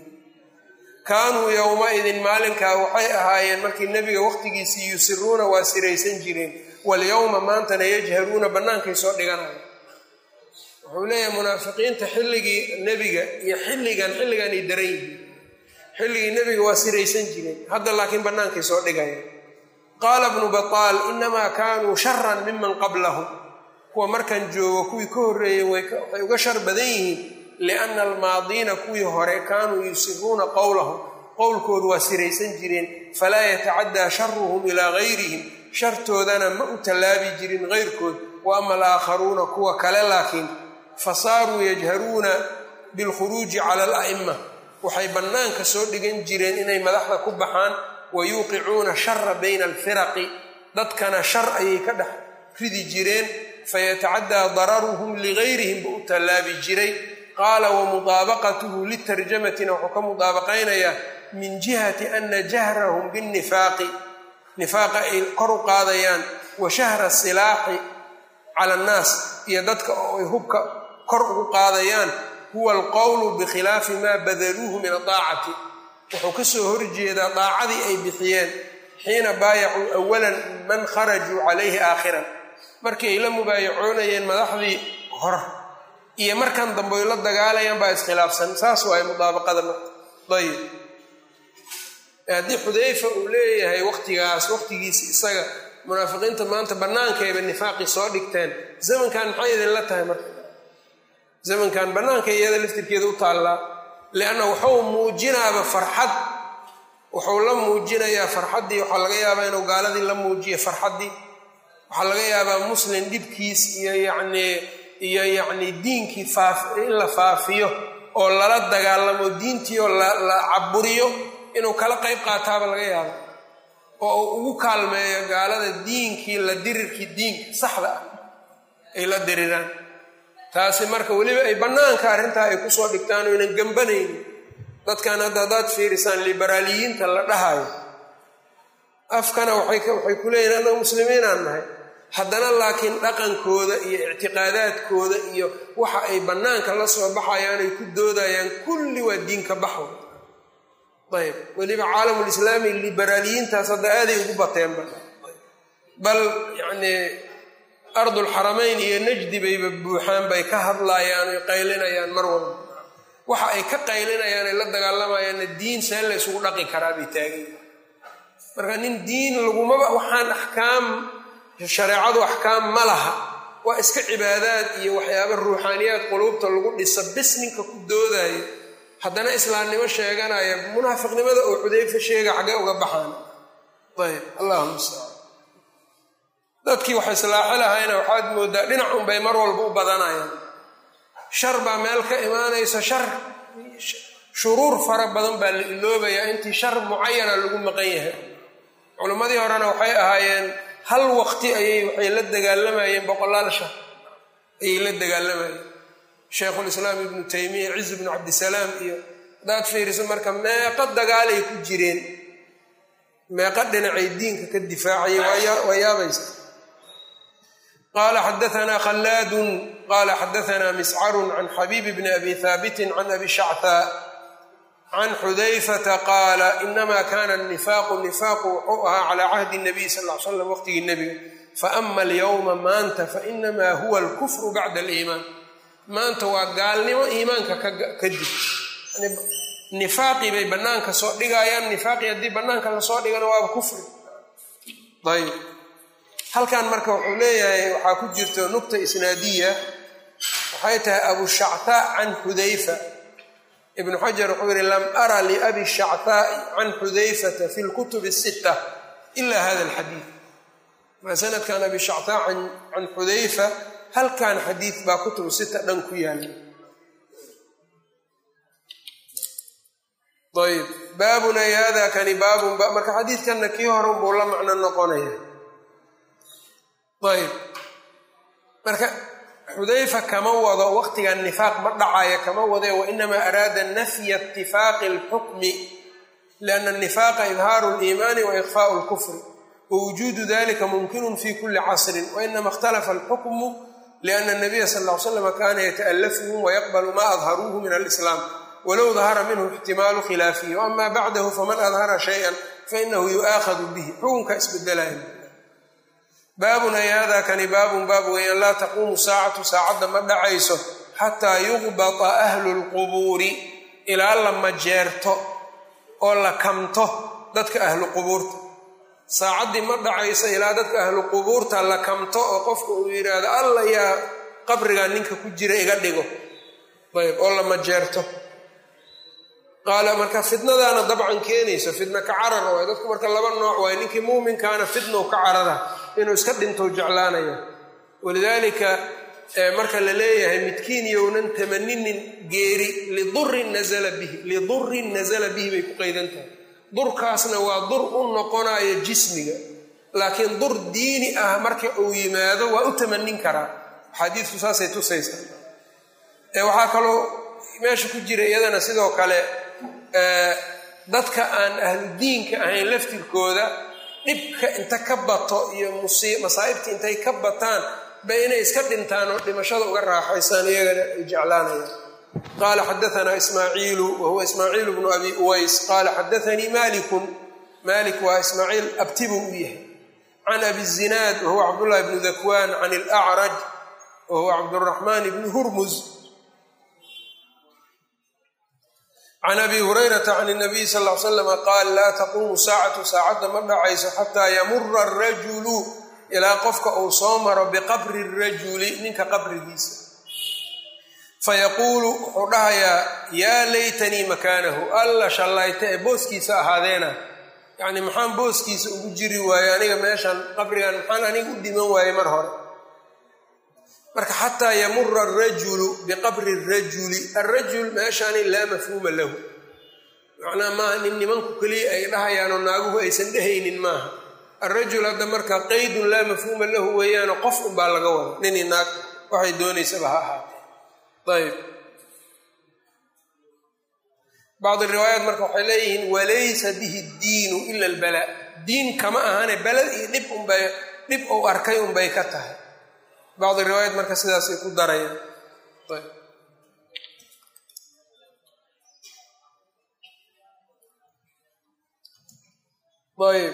kaanuu yowmaidin maalinkaa waxay ahaayeen markii nebiga waqtigiisii yusiruuna waa siraysan jireen walyowma maantana yajharuuna bannaankay soo dhiganaya wuxuu leeyahay munaafiqiinta xilligii nebiga iyo xilligan xilliganay daran yihiin xilligii nebiga waa siraysan jireen hadda laakiin bannaankay soo dhigaya qaala bnu bataal inamaa kaanuu sharan miman qablahum kuwa markan joogo kuwii ka horreeyey waxay uga shar badan yihiin lianna almaadiina kuwii hore kaanuu yusiruuna qowlahum qowlkoodu waa siraysan jireen falaa yatacaddaa sharuhum ilaa gayrihim shartoodana ma u tallaabi jirin gayrkood wa ama alaakharuuna kuwa kale laakiin fasaaruu yajharuuna bilkhuruuji cala ala'ima waxay bannaanka soo dhigan jireen inay madaxda ku baxaan wa yuuqicuuna shara bayna alfiraqi dadkana shar ayay ka dhex ridi jireen fayatacaddaa dararuhum ligayrihim buu u tallaabi jiray qaala wa mudaabaqatuhu litarjamatina wuxuu ka mudaabaqaynayaa min jihati ana jahrahum binnifaaqi nifaaqa ay kor u qaadayaan wa shahra silaaxi cala annaas iyo dadka oo ay hubka kor ugu qaadayaan huwa alqowlu bikhilaafi maa badaluuhu min adaacati wuxuu ka soo horjeedaa daacadii ay bixiyeen xiina baayacuu awalan man kharajuu calayhi aakhiran markii ay la mubaayacoonayeen madaxdii hor iyo markan dambe ay la dagaalayaan baa iskhilaafsan saas waay mudaabaqada ayib haddii xudayfa uu leeyahay waqtigaas waqtigiisi isaga munaafiqiinta maanta bannaankayba nifaaqii soo dhigteen zamankan maxay idinla tahay marka zamankan bannaanka iyada laftirkeeda u taallaa lianna wuxuu muujinaaba farxad wuxuu la muujinayaa farxaddii waxaa laga yaabaa inuu gaaladii la muujiyo farxaddii waxaa laga yaabaa muslim dhibkiis iyo yacnii iyo yacnii diinkii faaf in la faafiyo oo lala dagaalamo diintii oo la caburiyo inuu kala qayb qaataaba laga yaaba oo uu ugu kaalmeeyo gaalada diinkii la dirirkii diinka saxda ah ay la diriraan taasi marka weliba ay bannaanka arrintaa ay kusoo dhigtaan oo ynan gembanaynin dadkan hadda haddaad fiirisaan liberaaliyiinta la dhahayo afkana waxay ku leeyihin annaga muslimiinaan nahay haddana laakiin dhaqankooda iyo ictiqaadaadkooda iyo waxa ay bannaanka la soo baxayaan ay ku doodayaan kulli waa diinka baxo ayb weliba caalamulislaami liberaaliyiintaas hadda aaday ugu bateenba bal yacnii ardulxaramayn iyo najdi bayba buuxaan bay ka hadlaayaan oy qaylinayaan mar walba waxa ay ka qaylinayaan ay la dagaalamayaanna diin see la ysugu dhaqi karaa bay taagayn marka nin diin lagumaba waxaan axkaam shareecadu axkaam ma laha waa iska cibaadaad iyo waxyaaba ruuxaaniyaad quluubta lagu dhisa bis ninka ku doodayo haddana islaamnimo sheeganaya munaafiqnimada oo xudayfa sheega xaggee uga baxaan ayb allahuma mustacaan dadkii wax islaaxi lahayna waxaad moodaa dhinac unbay mar walba u badanayaan shar baa meel ka imaanaysa shar shuruur fara badan baa la iloobayaa intii shar mucayana lagu maqan yahay culimmadii horena waxay ahaayeen hal waqti ayay waxay la dagaalamayeen boqolaal shar ayay la dagaalamayeen sheikhulislaam ibnu taymiya ciz ibnu cabdisalaam iyo haddaad fiiriso marka meeqo dagaalay ku jireen meeqo dhinacay diinka ka difaacayay waa yaabaysa qala xadaanaa khallaadun qala xadaanaa miscarun can xabiib bni abi haabitin can abi shactaa can xudayfata qaala inama kana nifaaqu nifaaqu wuxuu ahaa calaa cahdi nabiy sal l slam waqtigii nebiga faama alyowma maanta fainamaa huwa alkufru bacda aliimaan maanta waa gaalnimo iimaanka kadib nifaaqii bay bannaanka soo dhigayaan nifaaqii haddii bannaanka lasoo dhigana waaba kufri ayb halkan marka wuxuu leeyahay waxaa ku jirto nukta isnaadiya waxay tahay abu shactaa can xudayfa ibnu xajar wuxuu yihi lam ara liabi shactaa'i can xudayfata fi lkutub sitta ila hada alxadiid maa sanadkan abi shactaa can xudayfa halkan xadiid baa kutubu sita dhan ku yaala ayb baabun ay hada kani baabun marka xadiidkanna kii hore unbuu la macno noqonaya ayb marka xudayfa kama wado waqtigan nifaaq ma dhacaya kama wade wainamaa araada nafya itifaaqi alxukmi liana anifaaqa idhaaru liimaani wa ikfaau lkufri wawujuudu dalika mumkinun fi kuli casrin wainama ikhtalafa alxukmu liana nabiya sal l slam kana yata'alafuhum wayaqbalu ma adharuuhu min alislaam walow dahara minhu ixtimaalu khilaafihi waama bacdahu faman adhara shayan fainahu yu'aakhadu bihi xukunka isbedelaya baabun ay hada kani baabun baab weeyaan laa taquumu saacatu saacadda ma dhacayso xataa yuqbata ahlu lqubuuri ilaa la majeerto oo la kamto dadka ahlu qubuurta saacaddii ma dhacayso ilaa dadka ahlu qubuurta la kamto oo qofka uu yidhaahdo alla yaa qabrigaa ninka ku jira iga dhigo ayb oo la majeerto qaala marka fitnadaana dabcan keenayso fitna ka carar waay dadku marka laba nooc waay ninkii muuminkaana fitnow ka carara inuu iska dhintou jeclaanaya walidaalika marka la leeyahay midkiin yownan tamaninin geeri lidurin nazala bihi lidurin nazala bihi bay ku qaydan tahay durkaasna waa dur u noqonayo jismiga laakiin dur diini ah marka uu yimaado waa u tamanin karaa xadiidku saasay tusaysaa waxaa kaloo meesha ku jira iyadana sidoo kale dadka aan ahlu diinka ahayn laftirkooda dhibka inta ka bato iyo masaa'ibta intay ka bataan ba inay iska dhintaan oo dhimashada uga raaxaysaan iyagana ay jeclaanayaan qaala xadaanaa ismaaciilu wahuwa ismaaciilu bnu abi uways qaala xadaanii malikun malik waa ismaaciil abtibu u yahay can abi zinaad wahuwa cabdullahi bnu dakwaan can ilacraj wahuwa cabduraxmaan bni hurmuz can abi hurayrata can nabiy sal l slama qaal laa taquumu saacatu saacadda ma dhacayso xataa yamura arajulu ilaa qofka uu soo maro biqabri rajuli ninka qabrigiisa fayaquulu wuxuu dhahayaa yaa laytanii makaanahu alla shallayta ee booskiisa ahaadeena yacni maxaan booskiisa ugu jiri waaye aniga meeshan qabrigan maxaan aniga u dhiman waaye mar hore marka xataa yamura arajulu biqabri rajuli alrajul meeshaani laa mafhuuma lahu macnaha maaha nin nimanku keliya ay dhahayaanoo naaguhu aysan dhehaynin maaha alrajul hadda marka qaydun laa mafhuuma lahu weeyaano qof unbaa laga wada nini naag waxay doonaysaba ha ahaatee ayb bacdi riwaayaat marka waxay leeyihiin walaysa bihi diinu ila albala diin kama ahane balad iyo dhib unba dhib uu arkay unbay ka tahay bacdi riwaayad marka sidaasay ku darayaan ayb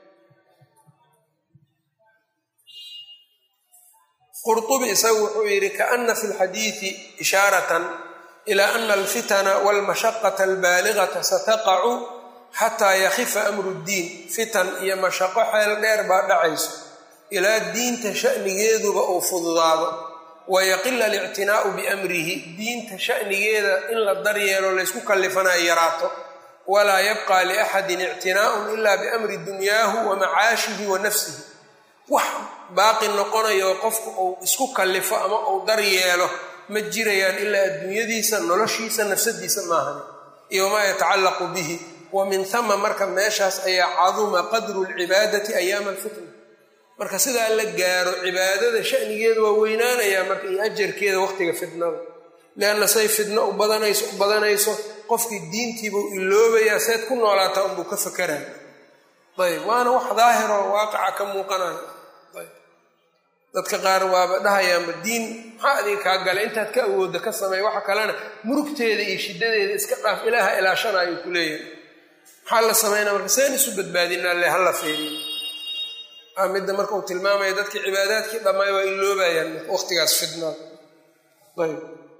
qurطubi isagu wuxuu yidhi kaana fi lxadiidi ishaaratan ila ana alfitana walmashaqata albaaligata sataqacu xataa yakhifa amru ddiin fitan iyo mashaqo xeel dheer baa dhacayso ilaa diinta sha'nigeeduba uu fududaado wayaqila alictinaa'u biamrihi diinta sha'nigeeda in la daryeelo laysku kallifanayo yaraato walaa yabqa liaxadin ictinaa'un ila biamri dunyaahu wa macaashihi wa nafsihi wax baaqi noqonayo qofku uu isku kallifo ama uu daryeelo ma jirayaan ilaa adduunyadiisa noloshiisa nafsadiisa maahan iyo wamaa yatacallaqu bihi wa min hama marka meeshaas ayaa caduma qadru lcibaadati ayaama alfitna marka sidaa la gaaro cibaadada shanigeeda waa weynaanayaa marka iyo ajarkeeda waqtiga fitnada leanna say fitno u badanayso u badanayso qofkii diintiibuu iloobayaa seed ku noolaataa unbuu ka fakaraya ayb waana wax daahiroo waaqaca ka muuqanayo ayb dadka qaar waaba dhahayaanba diin maxaa adiga kaa gala intaad ka awoodda ka sameey waxa kalena murugteeda iyo shiddadeeda iska dhaaf ilaaha ilaashanaayuu ku leeyahay maxaa la sameynaa marka seen isu badbaadinaa le hala feeriyo a midda marka uu tilmaamaya dadkii cibaadaadkii dhammaay waa iloobayaan waqtigaas fidnaa ayb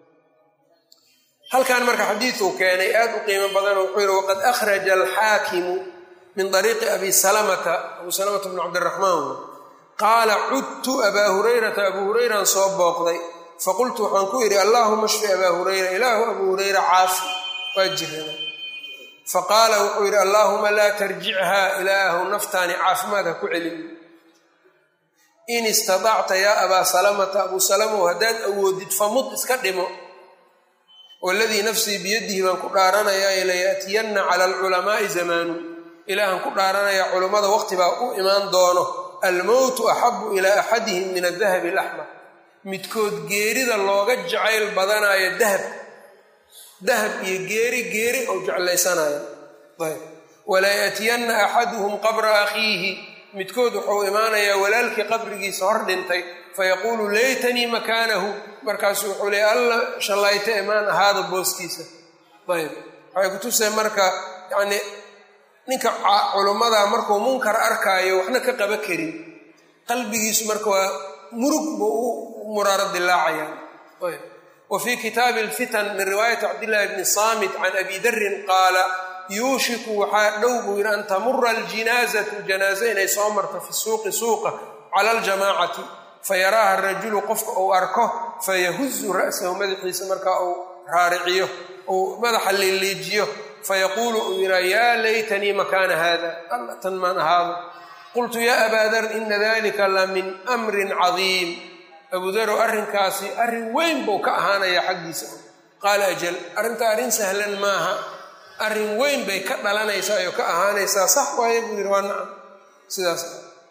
halkan marka xadiiduu keenay aad u qiimo badan wuxuu yihi waqad akhraja alxaakimu min ariiqi abi salamata abu salamata bn cabdiraxmaan qaala cudtu abaa hurayrata abuu hurayran soo booqday faqultu waxaan ku yidhi allaahuma shfi abaa hurayra ilaahu abuu hurayra caafi waa jirana faqaala wuxuu yidhi allaahuma laa tarjichaa ilaahu naftaani caafimaad ha ku celin in istadacta yaa abaa salamata abuu salamow haddaad awoodid famud iska dhimo waladii nafsii biyadihi baan ku dhaaranayaa layaatiyanna cala alculamaa'i zamaanu ilaahan ku dhaaranayaa culummada waqti baa u imaan doono almowtu axabu ilaa axadihim min adahabi alaxmar midkood geerida looga jacayl badanayo dahab dahab iyo geeri geeri ou jeclaysanayo ayb walaa yaatiyanna axaduhum qabra akhiihi midkood wuxuu imaanayaa walaalkii qabrigiisa hor dhintay fayaquulu laytanii makaanahu markaasu wuxuu leey alla shallayta imaan ahaada booskiisa ayb waxay kutusay marka yani ninka culummada markuu munkar arkaayo waxna ka qaba karin qalbigiisu marka waa murug buu u muraaro dilaacaya ayb wa fii kitaabi alfitan min riwaayati cabdillahi bni saamit can abi darin qaala yuushiku waxaa dhow buu yidhi an tamura aljinaazatu janaaze inay soo marto fi suuqi suuqa cala aljamaacati fayaraaha rajulu qofka uu arko fayahuzu ra'sahu madaxiisa markaa uu raariciyo uu madaxa liiliijiyo fayaquulu uu yidhaa yaa laytanii makaana haada alla tan maan ahaado qultu yaa abaa dar ina dalika la min amrin cadiim abuudarow arrinkaasi arrin weyn buu ka ahaanayaa xaggiisa qaala ajal arrinta arrin sahlan maaha arrin weyn bay ka dhalanaysaa oo ka ahaanaysaa sax waaye buu yidhi waa nacam sidaas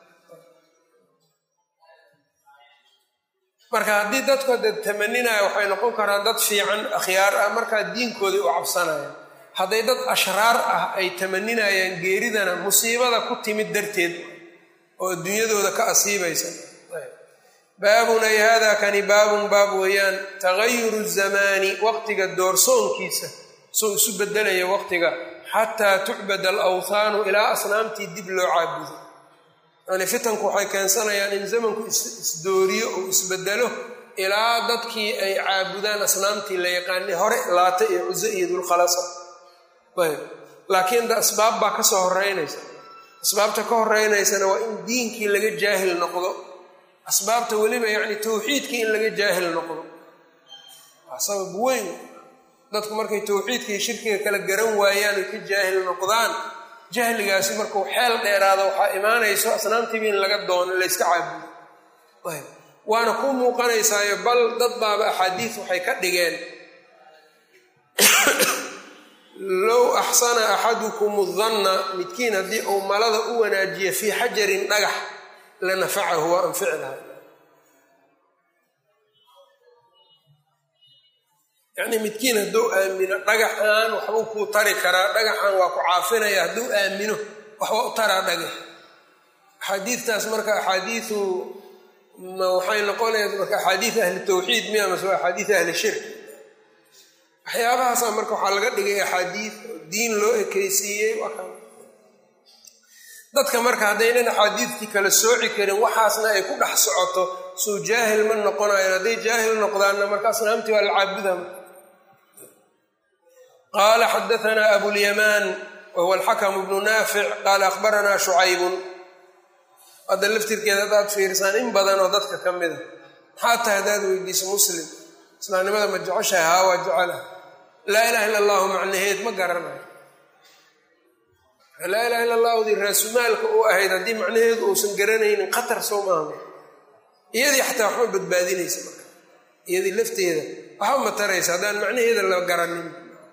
marka haddii dadku dad tamaninaya waxay noqon karaan dad fiican akhyaar ah markaa diinkoodii u cabsanayaan hadday dad ashraar ah ay tamaninayaan geeridana musiibada ku timid darteed oo adduunyadooda ka asiibaysa baabun ay hada kani baabun baab weeyaan tagayuru zamaani waqtiga doorsoonkiisa soo isu bedelaya waqtiga xataa tucbad alawthaanu ilaa asnaamtii dib loo caabudo yani fitanku waxay keensanayaan in zamanku isdooriyo uu isbedelo ilaa dadkii ay caabudaan asnaamtii la yaqaanay hore laata iyo cuso iyo dulkhalasa ayb laakiin da asbaab baa ka soo horeynaysa asbaabta ka horeynaysana waa in diinkii laga jaahil noqdo asbaabta weliba yacni tawxiidkii in laga jaahil noqdo waa sabab weyn dadku markay tawxiidka iyo shirkiga kala garan waayaan oy ka jaahil noqdaan jahligaasi markuu xeel dheeraado waxaa imaanayso asnaamtiiba in laga doono layska caabudo ayb waana ku muuqanaysaayo bal dad baaba axaadiis waxay ka dhigeen low axsana axadukum danna midkiin haddii uu malada u wanaajiya fii xajarin dhagax la nafacahu waa anfici laha yacnii midkiin hadduu aamino dhagaxan waxbuu kuu tari karaa dhagaxan waa ku caafinaya hadduu aamino waxba u taraa dhagax axaadiidtaas marka axaadiiu ma waxay noqonaysa marka axaadiid ahli tawxiid miya mase waa axaadiid ahli shirk waxyaabahaasa marka waxaa laga dhigay axaadiid diin loo ekeysiiyey dadka marka haddaynan axaadiidtii kala sooci karin waxaasna ay ku dhex socoto suu jaahil ma noqonayan hadday jaahil noqdaanna marka asnaamtii waa la caabuda qaala xadaanaa abulyamaan wahuwa alxakamu bnu naafic qaala akhbaranaa shucaybun hadda laftirkeeda haddaad fiirisaan in badan oo dadka ka mida maxaa tahay haddaad weydiiso muslim islaamnimada ma jeceshahay haa waa jecelaha laa ilaha illa allahu macnaheed ma garanayo laa ilaha illa allahudii raasumaalka u ahayd haddii macnaheedu uusan garanaynin khatar soo maaha iyadii xataa waxma badbaadinaysa marka iyadii lafteeda waxba ma taraysa haddaan macnaheeda la garanin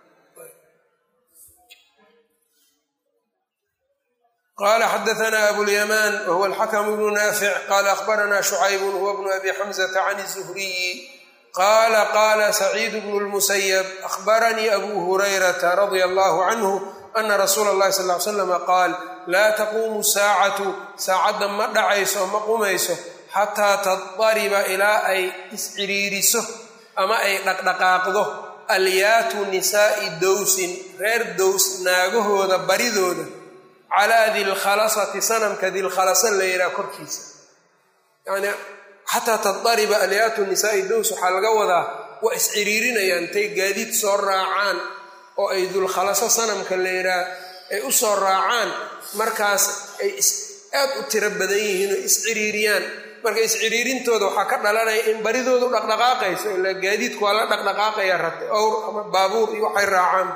qala xadaanaa abulyamaan wahuwa alxakamu bnu naafic qaala akhbaranaa shucaybun huwa bnu abi xamzata can zuhriyi qaala qaala saciidu bnu lmusayab akhbaranii abu hurayrata radia allahu canhu ana rasuula اllahi sal ly slama qaal laa taquumu saacatu saacadda ma dhacayso ma qumayso xataa tadariba ilaa ay isciriiriso ama ay dhaqdhaqaaqdo alyaatu nisaa'i dowsin reer dows naagahooda baridooda calaa dilkhalasati sanamka dilkhalasa la yidhaha korkiisa yani xataa tadariba alyaatu nisaa'i dows waxaa laga wadaa waa isciriirinayaan intay gaadiid soo raacaan oo ay dulkhalaso sanamka la yidhaah ay u soo raacaan markaas ay aad u tiro badan yihiin oo isciriiriyaan marka isciriirintooda waxaa ka dhalanaya in baridoodu dhaqdhaqaaqayso ilaa gaadiidku waa la dhaqdhaqaaqaya rate owr ama baabuur iyo waxay raacaan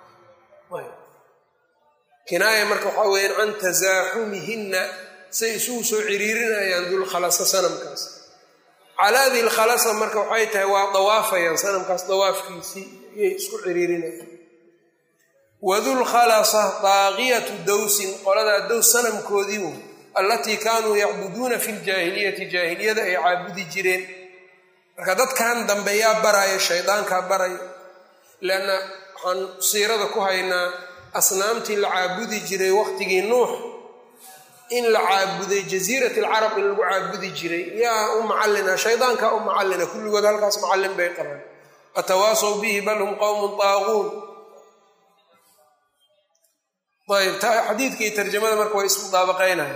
kinaaya marka waxaa weyaan can tasaaxumihinna say isugu soo ciriirinayaan dulkhalasa sanamkaas calaa dilkhalasa marka waxay tahay waa dawaafayaan sanamkaas dawaafkiisii iyay isku ciriirinayaan wadulkhalasa daaqiyatu dowsin qoladaa dows sanamkoodii wo allatii kaanuu yacbuduuna fi ljaahiliyati jaahiliyada ay caabudi jireen marka dadkan dambe yaa baraya shaydaankaa baraya leanna waxaan siirada ku haynaa asnaamtii la caabudi jiray waqtigii nuux in la caabuday jasiirat alcarab in lagu caabudi jiray yaa u macallina shaydaankaa u macallina kulligood halkaas macallin bay qabaan atawaasaw bihi bal hum qowmun taaquun ayb xadiidka iyo tarjamada marka way isku daabaqaynaya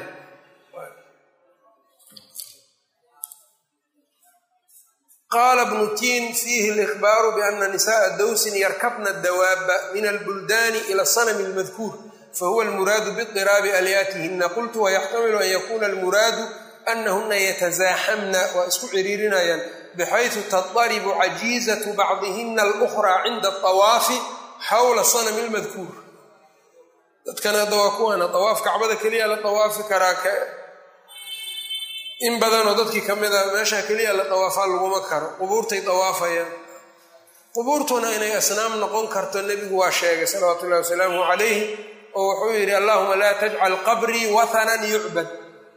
qaala bnu tiin fiihi alihbaaru biana nisaءa dowsin yarkabna dawaaba min albuldaani ila sanami اlmadkuur fahuwa almuraadu bidiraabi alyaatihina qultu wayaxtamilu an yakuna almuraadu anahuna yatasaaxamna waa isku ciriirinayaan bxayثu tadaribu cajiizatu bacdihina alأkhraa cinda aطawaafi xawla sanami اlmadkuur dadkan hadda waa kuwaana dawaaf kacbada keliya la dawaafi karaa in badanoo dadkii ka mida meesha keliya la dawaafaa laguma karo qubuurtay dawaafayaan qubuurtuna inay asnaam noqon karto nebigu waa sheegay salawaatu ullahi wasalaamuhu calayhi oo wuxuu yidhi allahuma laa tajcal qabrii wathanan yucbad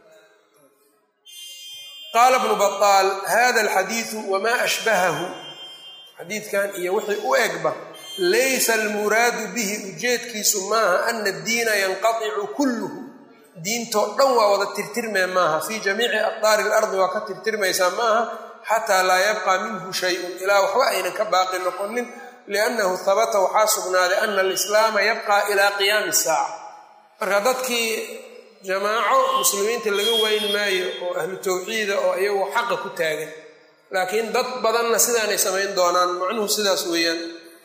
qaala bnu baطaal hada alxadiidu wamaa ashbahahu xadiidkan iyo wixii u egba laysa almuraadu bihi ujeedkiisu maaha ana addiina yanqaicu kulluhu diintoo dhan waa wada tirtirmee maaha fii jamiici aqdaari ilardi waa ka tirtirmaysaa maaha xataa laa yabqa minhu shayun ilaa waxba aynan ka baaqi noqonin liannahu habata waxaa sugnaaday ana alislaama yabqaa ilaa qiyaami saaca marka dadkii jamaaco muslimiinta laga weyn maayo oo ahlu tawxiida oo iyagu xaqa ku taagan laakiin dad badanna sidaanay samayn doonaan macnuhu sidaas weeyaan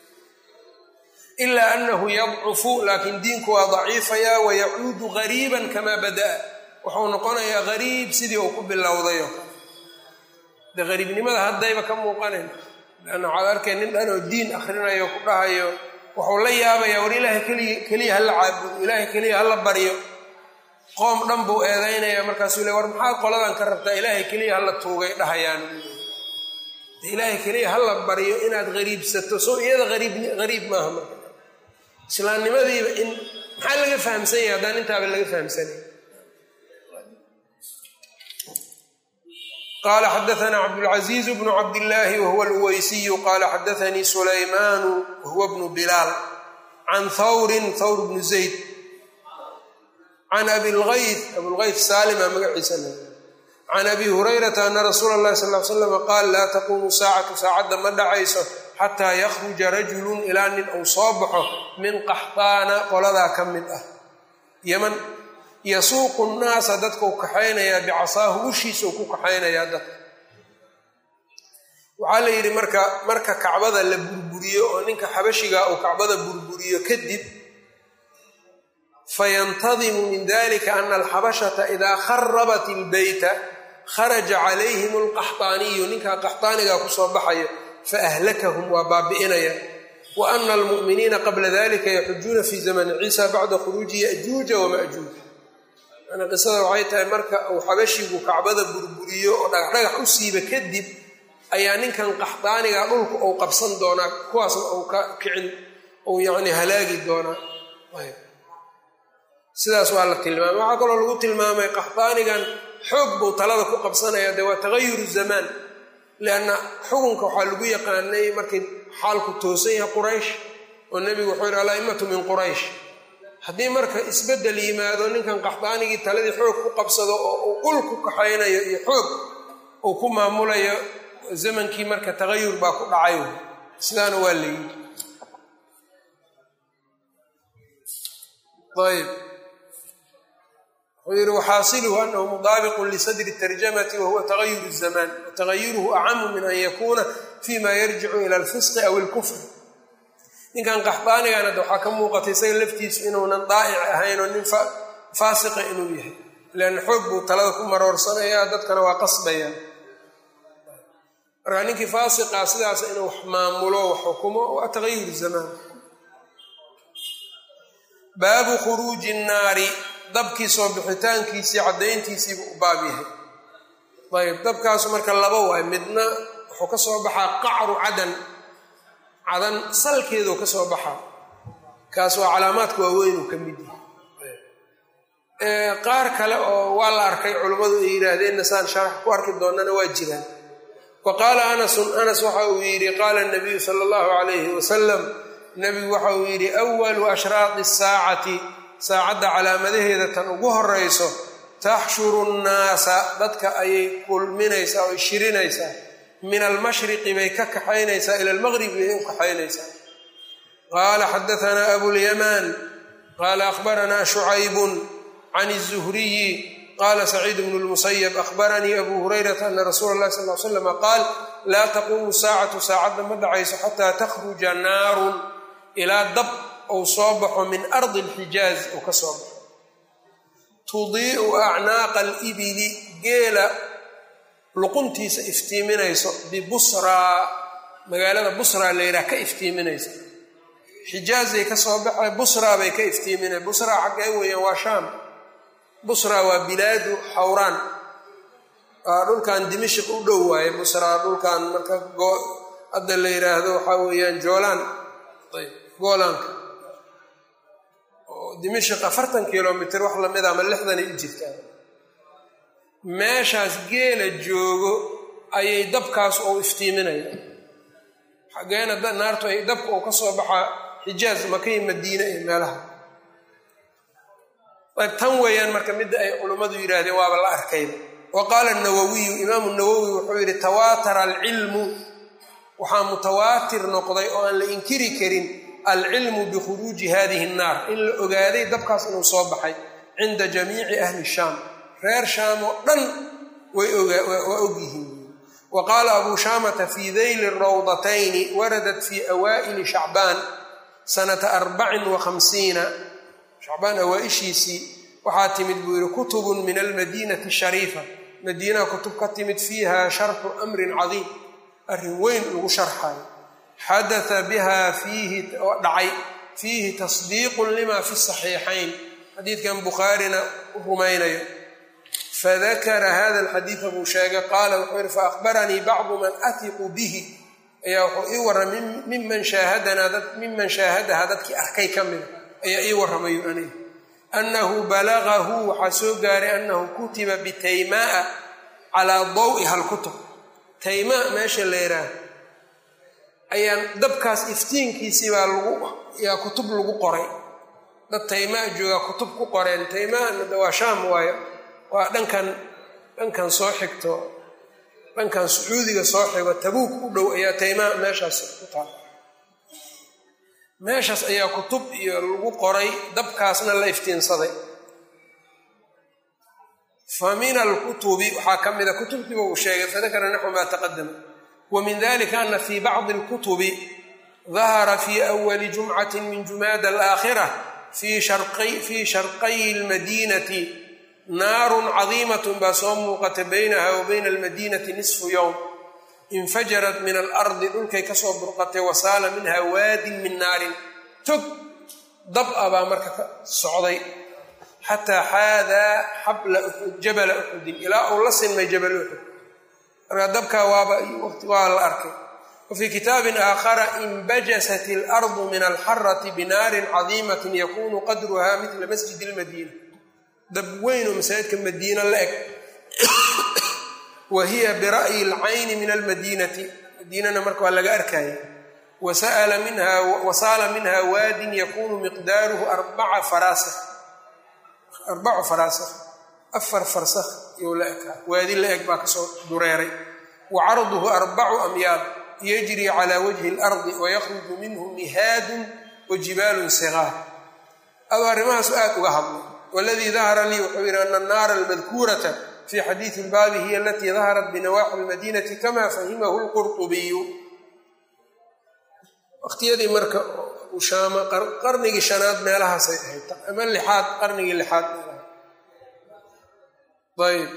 ilaa anahu yadcufu laakiin diinku waa daciifayaa wayacuudu gariiban kamaa bada'a wuxuu noqonayaa gariib sidii uu ku bilowdayo de gariibnimada haddayba ka muuqanayn leanna waxaad arkay nin dhan oo diin akhrinayo ku dhahayo wuxuu la yaabayaa war ilaahay keliya hala caabudo ilaahay keliya hala baryo qoom dhan buu eedaynaya markaasuu le war maxaad qoladan ka rabtaa ilaahay keliya hala tuugay dhahayaan ilaahay keliya hala baryo inaad gariibsato soo iyada gariib maaha marka islaamnimadiiba in maxaa laga fahamsan yahay haddaan intaaba laga fahamsanay qala xadaana cabdاlcaزiiz bnu cabdillaahi wahuwa alweysiyu qala xadaanii sulaymaanu wahuwa bnu bilaal can hawrin hawr bnu zayd can abilgayth abulgayth saalima magaciisa le can abi hurayrata ana rasuula اllahi sal l slam qaal laa taquumu saacatu saacadda ma dhacayso xataa yakhruja rajulun ilaa nin uu soo baxo min qaxtaana qoladaa ka mid ah yaman yasuuqu nnaasa dadkau kaxaynayaa bicasaahu ushiisau ku kaxaynayaa dadka waxaa la yidhi marka marka kacbada la burburiyo oo ninka xabashigaa uu kacbada burburiyo kadib fayantadimu min dalika ana alxabashata idaa kharabat ilbeyta kharaja calayhim alqaxtaaniyu ninkaa qaxtaanigaa kusoo baxaya faahlakahum waa baabi'inaya wa ana almu'miniina qabla dalika yaxujuuna fi zamani ciisa bacda khuruuji yajuuja wamajuuj yani qisada waxay tahay marka uu xabashigu kacbada burburiyo oo dhagaxdhagax u siiba kadib ayaa ninkan qaxdaaniga dhulka uu qabsan doonaa kuwaasna uu ka kicin uu yacni halaagi doonaa sidaas waa la tilmaamay waxaa kaloo lagu tilmaamay qaxdaanigan xoog buu talada ku qabsanaya dee waa tagayuru zamaan lianna xukunka waxaa lagu yaqaanay markay xaalku toosan yahay quraysh oo nebigu wuxuu yidhi ala'immatu min quraysh haddii marka isbeddel yimaado ninkan qaxdaanigii taladii xoog ku qabsado oo uu ul ku kaxaynayo iyo xoog uu ku maamulayo zamankii marka tagayur baa ku dhacay sidaana waa la yidhi ayb wuxuu yidhi waxaasiluhu anahu mudaabiqun lisadri tarjamati wahuwa tagayur zamaan watagayuruhu acamu min an yakuuna fima yarjicu ila alfisqi aw ilkufr ninkan qaxdaanigan hadda waxaa ka muuqatay isaga laftiisu inuunan daa'ic ahayn oo nin faasiqa inuu yahay leanna xoog buu talada ku maroorsanayaa dadkana waa qasbayaan markaa ninkii faasiqaa sidaas inuu wax maamulo wax xukumo waa tagayur zamaan baabu khuruuji nnaari dabkii soo bixitaankiisii caddayntiisiibu u baab yahay ayb dabkaasu marka laba waay midna wuxuu ka soo baxaa qacru cadan cadan salkeeduu ka soo baxaa kaas waa calaamaadka waaweyn uu ka mid yahay qaar kale oo waa la arkay culummadu ay yidhaahdeenna saan sharax ku arki doonana waa jiraan wa qaala anasun anas waxa uu yidhi qaala nabiyu sala allahu calayhi wasalam nebigu waxa uu yidhi awalu ashraaqi saacati saacadda calaamadaheeda tan ugu horayso taxshuru nnaasa dadka ayay kulminaysaa oo shirinaysaa min almashriqi bay ka kaxaynaysaa ila almaqribi bay u kaxaynaysaa qaala xadaanaa abulyamaan qaala akhbaranaa shucaybun can الzuhriyi qaala saciid bnu lmusayab akhbaranii abu hurayrata ana rasuula اllahi sal l slama qaal laa taquumu saacatu saacadda ma dhacayso xataa takhruja naarun ilaa dab ou soo baxo min ardi اlxijaaz ou ka soo baxo tudiicu acnaaqa alibili geela luquntiisa iftiiminayso bibusraa magaalada busraa la yidhaha ka iftiiminaysa xijaazay ka soo baxay busraa bay ka iftiiminay busraa xaggee weeyaan waa shaam busraa waa bilaadu xawraan waa dhulkan dimashik u dhow waaye busraa dhulkan marka hadda la yidhaahdo waxaa weeyaan joolaan ayb goolaanka oo dimashik afartan kilomitr wax lamid ama lixdanay u jirtaa meeshaas geela joogo ayay dabkaas ou iftiiminaya xageena naartu ay dabka uu ka soo baxaa xijaaz makay madiine iyo meelaha ayb tan weeyaan marka midda ay culummadu yidhaahdeen waaba la arkayba wa qaala nawawiyu imaamu nawowi wuxuu yidhi tawaatara alcilmu waxaa mutawaatir noqday oo aan la inkiri karin alcilmu bikhuruuji hadihi nnaar in la ogaaday dabkaas inuu soo baxay cinda jamiici ahli shaam reer shaam oo dhan waa ogyihiin wa qaala abuu shaamata fii dayli rawdatayni waradat fii awaa'ili shacbaan sanata arbacin wa khamsiina shacbaan awaa-ishiisii waxaa timid buu yihi kutubun min almadiinati shariifa madiinaha kutub ka timid fiiha sharxu amrin cadiim arrin weyn lagu sharxayo xadaa biha fiihi oo dhacay fiihi tasdiiqun lima fi saxiixayn xadiidkan bukhaarina u rumaynayo fadakara hada alxadiida buu sheegay qaala wuxuu yihi faahbaranii bacdu man atiqu bihi ayaa wuxuu ii warramay miman shaahadanaa miman shaahadaha dadkii arkay ka mida ayaa ii warramayu aniga annahu balagahu waxaa soo gaaray annahu kutiba bitaymaa calaa dawiha alkutub taymaa meesha la yidhaaha ayaan dabkaas iftiinkiisii baa lagu yaa kutub lagu qoray dad taymaa joogaa kutub ku qoreen taymaana de waa shaam waayo waa dhankan dhankan soo xigto dhankan sacuudiga soo xigo tabuuk u dhow ayaa taymaa meeshaas ku taal meeshaas ayaa kutub iyo lagu qoray dabkaasna la iftiinsaday fa min alkutubi waxaa ka mida kutubtiiba uu sheegay fadakara naxwu maa taqadama wa min dalika ana fii bacdi alkutubi dahara fi awali jumcati min jumaada alaakhira fii sharqayi lmadinati naarun cadiimatun baa soo muuqata baynaha wa bayna almadinati nisfu yowm infajarat min alardi dhulkay kasoo burqatay wasaala minha waadin min naarin tog dab a baa marka ka socday xataa xaadaa xabla uxud jabala uxudin ilaa uu la sinmay jabal uxud markaa dabkaa waaba waqti waa la arkay wa fii kitaabin aakhara inbajasat alardu min alxarati binaarin cadiimatin yakunu qadruha midla masjidi lmadiina dab weyn oo masaajidka madiina la eg wa hiya bira'yi alcayni min almadiinati madiinana marka waa laga arkaya wasaala minha waadin yakunu miqdaaruhu arbaca faraasikh arbacu faraasikh afar farsakh iyou la ekaa waadi la eg baa kasoo dureeray wa carduhu arbacu amyaad yajri calaa wajhi اlardi wayakhruju minhu mihaadun wa jibaalun sigaar adoo arrimahaasu aad uga hadlay waladii dahara lii wuxuu yidhi ana annaara almadkuurata fi xadiidi ilbaabi hiya alatii daharat binawaaxi lmadinati kama fahimahu lqurطubiyu waqtiyadii marka ushaama qarnigii shanaad meelahaasay ahayd ama lixaad qarnigii lixaad meelaha ayb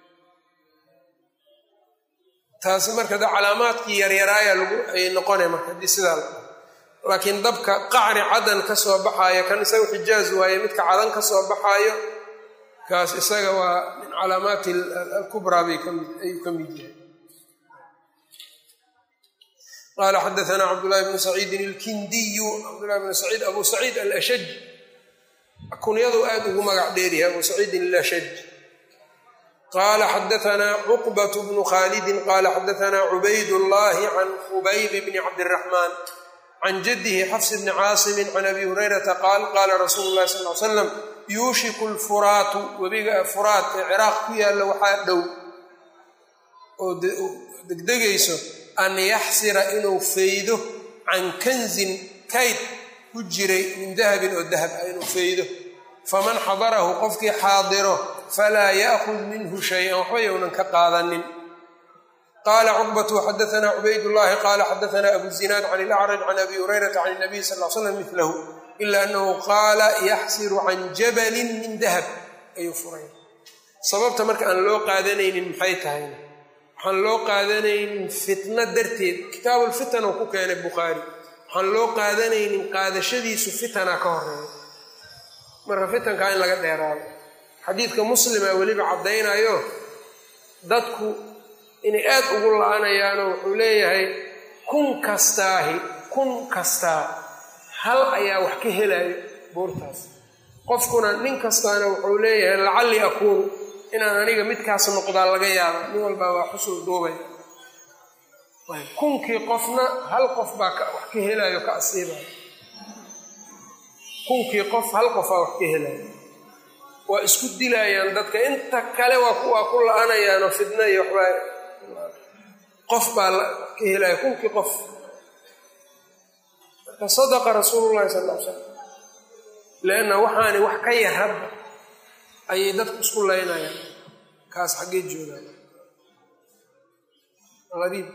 taasi marka de calaamaadkii yaryaraaya lagu ay noqonay marka haddii sidaa la laakiin dabka qacri cadan ka soo baxaayo kan isaga xijaaz waaye midka cadan ka soo baxaayo kaas isaga waa min calaamaati alkubraa bay ayuu ka mid yahay qala xadaana cabdulahi bnu saciidin ilkindiyu cabdulahi bnu saciid abu saciid alashaj kunyadu aad ugu magac dheeryahay abu saciidin alashaj qala xadaana cuqbat bnu khalidin qala xadaana cubayd llahi can khubayb bni cabdiraxmaan can jadihi xafs bni caasimin can abi hurayrata qaal qala rasuulu lahi sal l slam yuushiku lfuraatu webiga furaat ee ciraaq ku yaalla waxaa dhow oo degdegayso an yaxsira inuu faydo can kanzin kayd ku jiray min dahabin oo dahab ah inuu faydo faman xadarahu qofkii xaadiro falaa yaakhud minhu shay-an waxba yownan ka qaadanin qaala cuqbatu xadaana cubaydullahi qaala xadaana abu zinaad can ilacraj can abi hurayrata can nabiy sal l slam milahu ila anahu qaala yaxsiru can jabalin min dahab ayuu furay sababta marka aan loo qaadanaynin maxay tahayna waxaan loo qaadanaynin fitna darteed kitaabulfitan oo ku keenay bukhaari waxaan loo qaadanaynin qaadashadiisu fitana ka horeeya marka fitankaa in laga dheeraado xadiidka muslima weliba caddaynayo dadku inay aad ugu la-anayaanoo wuxuu leeyahay kun kastaahi kun kastaa hal ayaa wax ka helayo buurtaas qofkuna nin kastaana wuxuu leeyahay lacalli akuunu inaan aniga midkaas noqdaa laga yaaba nin walbaa waa xusul duubay kunkii qofna hal qof baa wax ka helayo ka asiibayo kunkii qof hal qofaa wax ka helayo waa isku dilayaan dadka inta kale waa ku la-anayaanoo fidna iyo waxbaa qof baa ka helaya kunkii qof marka sadaqa rasuulu llahi sal l slam leanna waxaani wax ka yar hadda ayay dadku isku laynayaan kaas xaggee joogaan qariib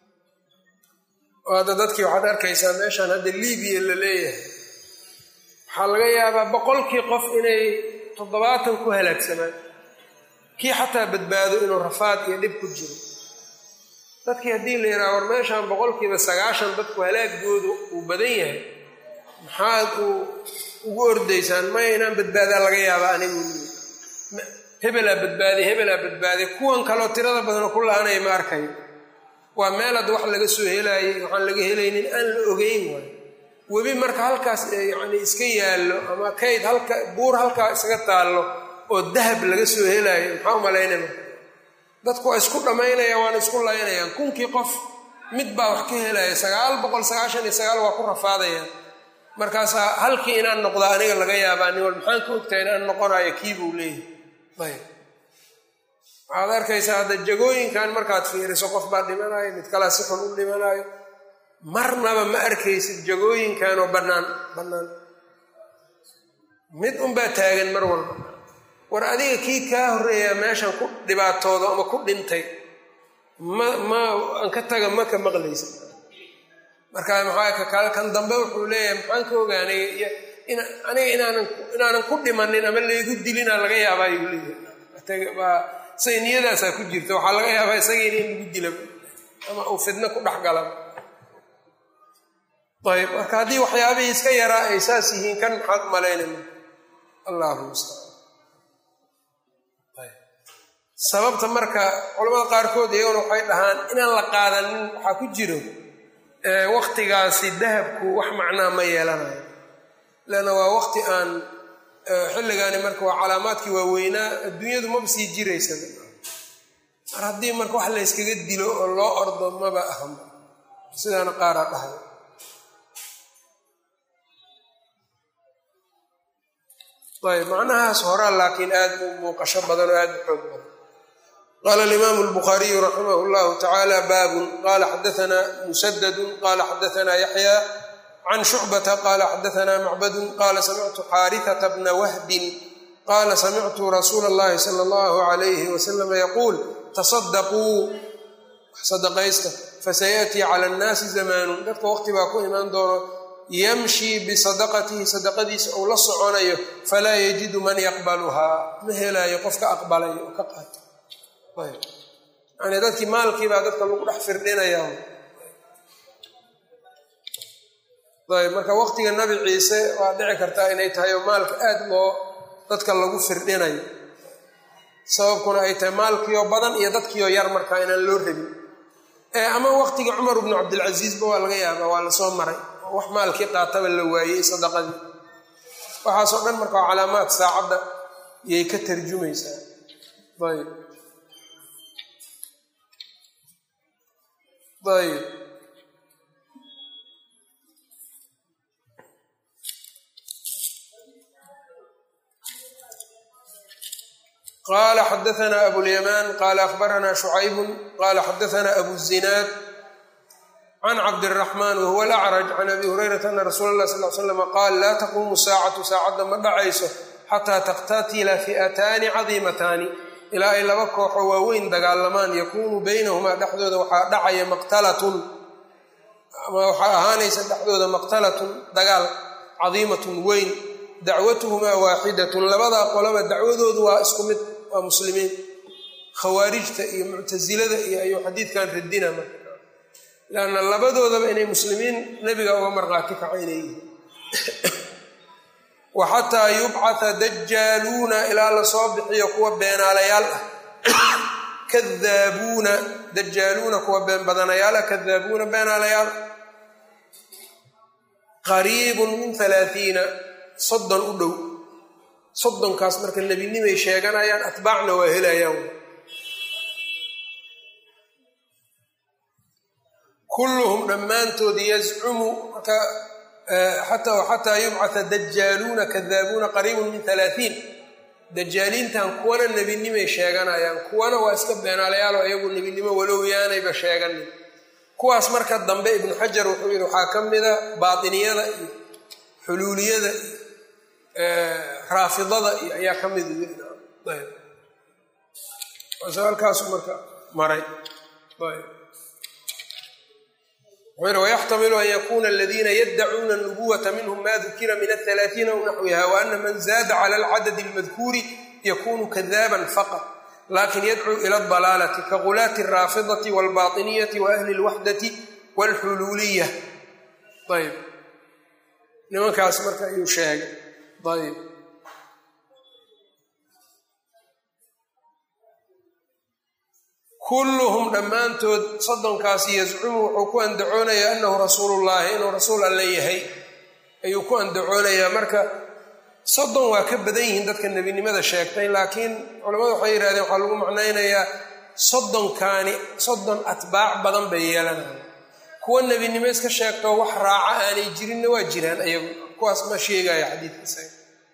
oo hadda dadkii waxaad arkaysaa meeshaan hadda libiya la leeyahay waxaa laga yaabaa boqolkii qof inay toddobaatan ku halaagsamaan kii xataa badbaado inuu rafaad iyo dhib ku jiro dadkii haddii la yidhaha war meeshaan boqolkiiba sagaashan dadku halaagoodu uu badan yahay maxaad uu ugu ordaysaan maya inaan badbaadaa laga yaabaa anigu hebelaa badbaaday hebelaa badbaaday kuwan kaloo tirada badanoo ku la-anaya ma arkayo waa meel hadda wax laga soo helaayay waxaan laga helaynin aan la ogeyn waayo webi marka halkaas yacni iska yaallo ama kayd halka buur halkaa isaga taallo oo dahab laga soo helaayo maxaa u malaynaya marka dadku waa isku dhammaynayaan waana isku laynayaan kunkii qof mid baa wax ka helaya sagaal boqol sagaashan iyo sagaal waa ku rafaadayaan markaasaa halkii inaan noqdaa aniga laga yaabaa nin wal maxaan ka ogtahay inaan noqonayo kii buu leeyahay ayb waxaad arkaysaa hadda jagooyinkan markaad fiiriso qof baa dhimanayo mid kalea si xun u dhimanayo marnaba ma arkaysid jagooyinkan oo bannaan bannaan mid unbaa taagan mar walba war adiga kii kaa horreeyaa meeshan ku dhibaatooda ama ku dhintay ma ma aan ka taga ma ka maqlaysa markaa maxaa ka kale kan dambe wuxuu leeyahay maxaan ka ogaanay aniga inaanan inaanan ku dhimanin ama laygu dilina laga yaabaa yuu leeyahay waa say niyadaasaa ku jirta waxaa laga yaabaa isagiina in lagu dila ama uu fidno ku dhex gala ayb marka haddii waxyaabihii iska yaraa ay saas yihiin kan maxaad malaynayna allahu mustacaan sababta marka culamada qaarkood iyaguna waxay dhahaan inaan la qaadanin waxaa ku jiro waktigaasi dahabku wax macnaa ma yeelanayo leanna waa waqti aan xilligaani marka waa calaamaadkii waaweynaa adduunyadu maba sii jiraysa mar haddii marka wax layskaga dilo oo loo ordo maba aham sidaana qaaraa dhahay ayb macnahaas horaa laakiin aad u muuqasho badan oo aad u xoog badan qaala alimaamu albukhaariyu raximah llahu tacaala baabun qala xadaanaa musadadun qala xadaanaa yaxya can shucbata qala xadaanaa macbadun qala samictu xaarihata bna wahbin qala samictu rasuula اllahi sala allahu alayhi wasalama yaquul tasadaquu sadaqaysta fasayaأtii cala annaasi zamaanun dadka waqti baa ku imaan doono yamshii bisadaqatihi sadaqadiisa ou la soconayo falaa yajidu man yaqbaluhaa ma helaayo qofka aqbalayo oo ka qaato yani dadkii maalkiibaa dadka lagu dhex firdhinaya ayb marka waqtiga nabi ciise waa dhici kartaa inay tahay oo maalka aad loo dadka lagu firdhinayo sababkuna ay tahay maalkiioo badan iyo dadkiioo yar markaa inaan loo rabin ama waqtigii cumar bnu cabdilcasiisba waa laga yaabaa waa lasoo maray wax maalkii qaataba la waayey sadaqadii waxaasoo dhan marka waa calaamaad saacadda yay ka tarjumaysaa ayb ayb qala xadaana abulyamaan qala akhbarana shucaybu qala xadaana abu zinaad can cabdiraxmaan wahuwa alacraj can abi hurayrata ana rasuula allah sal l slama qaal laa taquumu saacatu saacadda ma dhacayso xataa taqtatila fi'ataani cadiimataani ilaa ay laba kooxo waaweyn dagaalamaan yakuunu baynahumaa dhexdooda waxaa dhacaya maqtalatun ama waxaa ahaanaysa dhexdooda maqtalatun dagaal cadiimatun weyn dacwatuhumaa waaxidatun labadaa qolaba dacwadoodu waa isku mid waa muslimiin khawaarijta iyo muctasilada iyo ayuu xadiidkan radina marka lanna labadoodaba inay muslimiin nebiga uga marqaati kacaynay yihiin wa xataa yubcata dajaaluuna ilaa lasoo bixiyo kuwa beenaalayaal ah kadaabuuna dajaaluuna kuwa been badanayaal ah kadaabuuna beenaalayaal qariibun min halaaiina soddon u dhow soddonkaas marka nebinimay sheeganayaan atbaacna waa helayaan kulluhum dhammaantood yazcumu marka xataa yubcata dajaaluuna kadaabuuna qariibun min halaaiin dajaaliintan kuwana nebinimay sheeganayaan kuwana waa iska beenaalayaaloo iyagu nebinimo walow yaanayba sheeganin kuwaas marka dambe ibnu xajar wuxuu yidhi waxaa ka mida baatiniyada iyo xuluuliyada raafidada iyo ayaa ka mid halkaasu marka maray ويxtml an ykuna اldina ydcuuna النbuwة minhm ma dukira min الثaلaaثiina w naxwiha وأna man zaada clى اlcadد الmadkuuri ykunu kadaba faqط lakin yadcuu ilى الضalaalة kagulaati الraafidaة والbaطiniyaة وأhli الwaxdaة والxuluuliya ayb nimankaas marka ayuu sheegay ayb kulluhum dhammaantood soddonkaasi yazcumu wuxuu ku andacoonayaa annahu rasuulullaahi inuu rasuul alle yahay ayuu ku andacoonayaa marka soddon waa ka badan yihiin dadka nebinimada sheegtay laakiin culamadu waxay yidhahdeen waxaa lagu macnaynayaa soddonkaani soddon atbaac badan bay yeelanaya kuwa nebinimo iska sheegtoo wax raaca aanay jirinna waa jiraan ayagu kuwaas ma sheegaya xadiidka isaga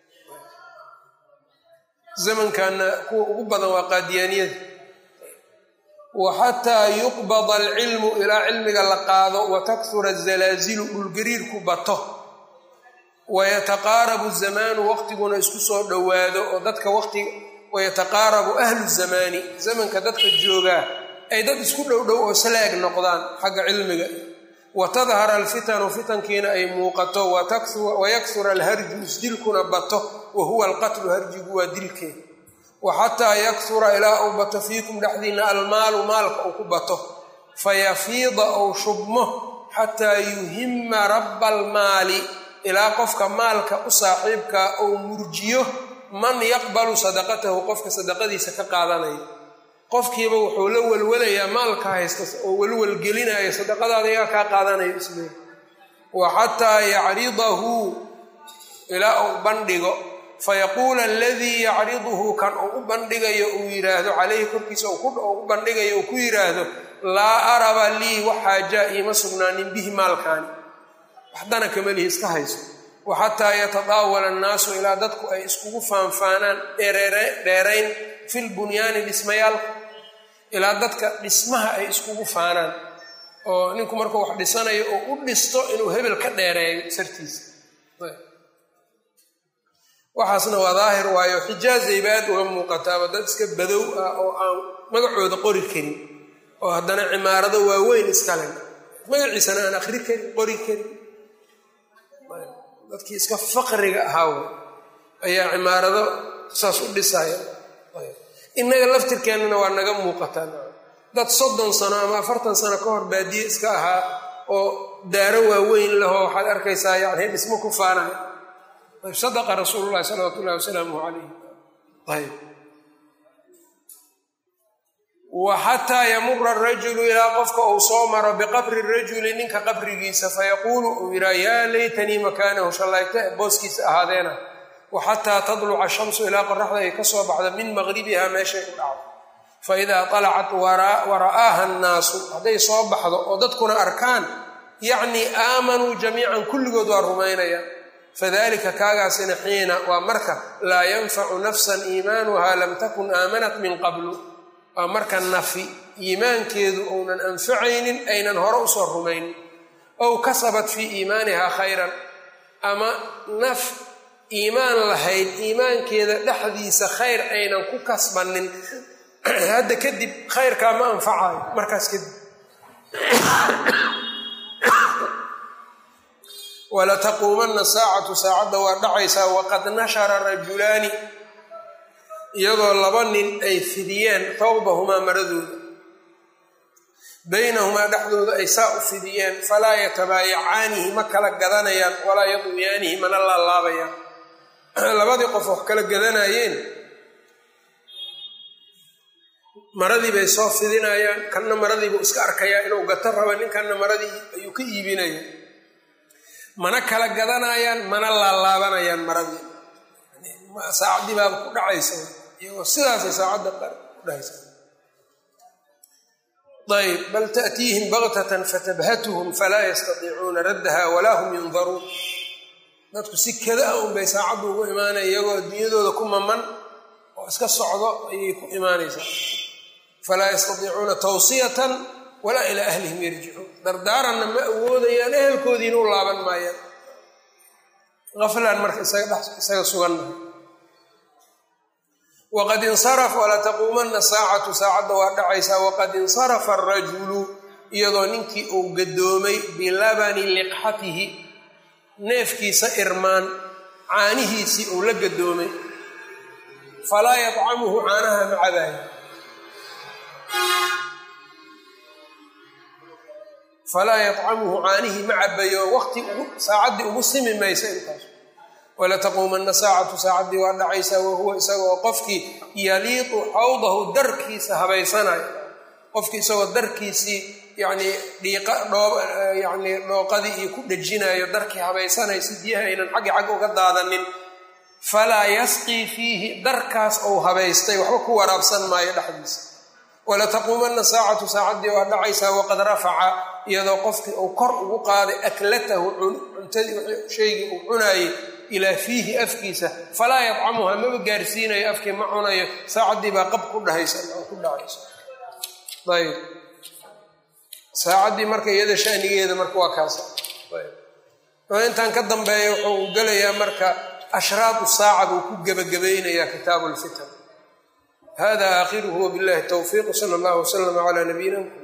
zamankanna kuwa ugu badan waa qaadiyaaniyada wa xataa yuqbada alcilmu ilaa cilmiga la qaado wa takhura azalaazilu dhulgariirku bato wayataqaarabu zamaanu waqtiguna isku soo dhowaado oo dadka waqti wayataqaarabu ahlu zamaani zamanka dadka joogaa ay dad isku dhowdhow oo salaag noqdaan xagga cilmiga wa tadhara alfitanu fitankiina ay muuqato wayakhura alharju isdilkuna bato wa huwa alqatlu harjigu waa dilkeed wa xataa yakhura ilaa uu bato fiikum dhexdiina almaalu maalka uu ku bato fayafiida ou shubmo xataa yuhima rabba almaali ilaa qofka maalka u saaxiibkaa ou murjiyo man yaqbalu sadaqatahu qofka sadaqadiisa ka qaadanayo qofkiiba wuxuu la welwelayaa maalka haysta oo welwelgelinayo sadaqadaada yaa kaa qaadanayo isle wa xataa yacridahu ilaa uu bandhigo fayaquula aladii yacriduhu kan uu u bandhigayo uu yidhaahdo calayhi korkiisa u bandhigayo uu ku yidhaahdo laa araba lii waxaajaa iima sugnaanin bihi maalkaani waxdana kamalihi iska hayso wa xataa yatadaawala annaasu ilaa dadku ay iskugu faanfaanaan dheerayn fil bunyaani dhismayaalka ilaa dadka dhismaha ay iskugu faanaan oo ninku markuu wax dhisanayo oo u dhisto inuu hebel ka dheereeyo sartiisa waxaasna waa daahir waayo xijaazayba aad uga muuqataaba dad iska badow ah oo aan magacooda qori karin oo haddana cimaarado waaweyn iskale magaciisana aan akhri karin qori karin dadkii iska faqriga ahaa wey ayaa cimaarado saas u dhisaya innaga laftirkeennana waa naga muuqataa dad soddon sano ama afartan sano ka hor baadiye iska ahaa oo daaro waaweyn lahoo waxaad arkaysaa yani dhismo ku faanaya ayb sadaqa rasuulu llahi salawaatu ullahi wasalaamuh calayh ayb wa xataa yamura arajulu ilaa qofka uu soo maro biqabri rajuli ninka qabrigiisa fayaquulu uu yidhaa yaa laytanii makaanahu shallayta booskiisa ahaadeena wa xataa tadluca shamsu ilaa qoraxda ay ka soo baxda min maqribiha meeshay u dhacdo fa idaa talacat wara'aaha annaasu hadday soo baxdo oo dadkuna arkaan yacnii aamanuu jamiican kulligood waa rumaynayaan fadalika kaagaasina xiina waa marka laa yanfacu nafsan iimaanuha lam takun aamanat min qablu waa marka nafi iimaankeedu ounan anfacaynin aynan hore usoo rumaynin ow kasabat fii iimaanihaa khayran ama naf iimaan lahayd iimaankeeda dhexdiisa khayr aynan ku kasbanin hadda kadib khayrkaa ma anfacayo markaas kadib walataquumanna saacatu saacadda waa dhacaysaa waqad nashara rajulaani iyadoo laba nin ay fidiyeen tawbahumaa maradooda baynahumaa dhexdooda ay saa u fidiyeen falaa yatabaayacaanihi ma kala gadanayaan walaa yadwiyaanihi mana laalaabayaan labadii qof wax kala gadanayeen maradii bay soo fidinayaan kanna maradiibuu iska arkayaa inuu gato raba ninkanna maradii ayuu ka iibinaya mana kala gadanayaan mana laalaabanayaan maradii saacaddii baaba ku dhacaysa iyagoo sidaasay saacadda ku dhahaysa ayb bal taأtiihim baktatan fatabhatuhum falaa yastatiicuuna raddaha walaa hum yundaruun dadku si kada a unbay saacaddu ugu imaanaya iyagoo dunyadooda ku maman oo iska socdo ayay ku imaanaysaa falaa yastatiicuuna tawsiyatan walaa ilaa ahlihim yarjicuun dardaaranna ma awoodayaan ehelkoodiina u laaban maayaan aflaan marka isaga sugannahay waqad insarafa walataquumanna saacatu saacadda waa dhacaysaa waqad insarafa arajulu iyadoo ninkii uu gadoomay bilabani liqxatihi neefkiisa irmaan caanihiisii uu la gadoomay falaa yadcamuhu caanaha ma cabaayo falaa yadcamuhu caanihi ma cabayo waqti saacaddii ugu simi maysa intaas walataquumanna saacatu saacaddii waa dhacaysaa wahuwa isagoo qofkii yaliiqu xawdahu darkiisa habaysanayo qofkii isagoo darkiisii yanii dhiiqa dhoo yanii dhooqadii iyo ku dhejinayo darkii habaysanayo si biyaha aynan xaggi xag uga daadanin falaa yasqii fiihi darkaas ou habaystay waxba ku waraabsan maayo dhexdiisa walataquumanna saacatu saacaddii waa dhacaysaa waqad rafaca iyadoo qofkii uu kor ugu qaaday aklatahu cuntadii shaygii uu cunaayey ilaa fiihi afkiisa falaa yadcamuha maba gaarsiinayo afkii ma cunayo saacaddii baa qab ku dhahaysa ku dhacaysa ayb saacaddii marka iyada shanigeeda marka waa kaasa intaan ka dambeeya wuxuu gelayaa marka ashraatu saaca buu ku gebagabaynayaa kitaabu lfitan hada aakhiruhu wabillahi towfiiq sala allahu waslama calaa nabiyina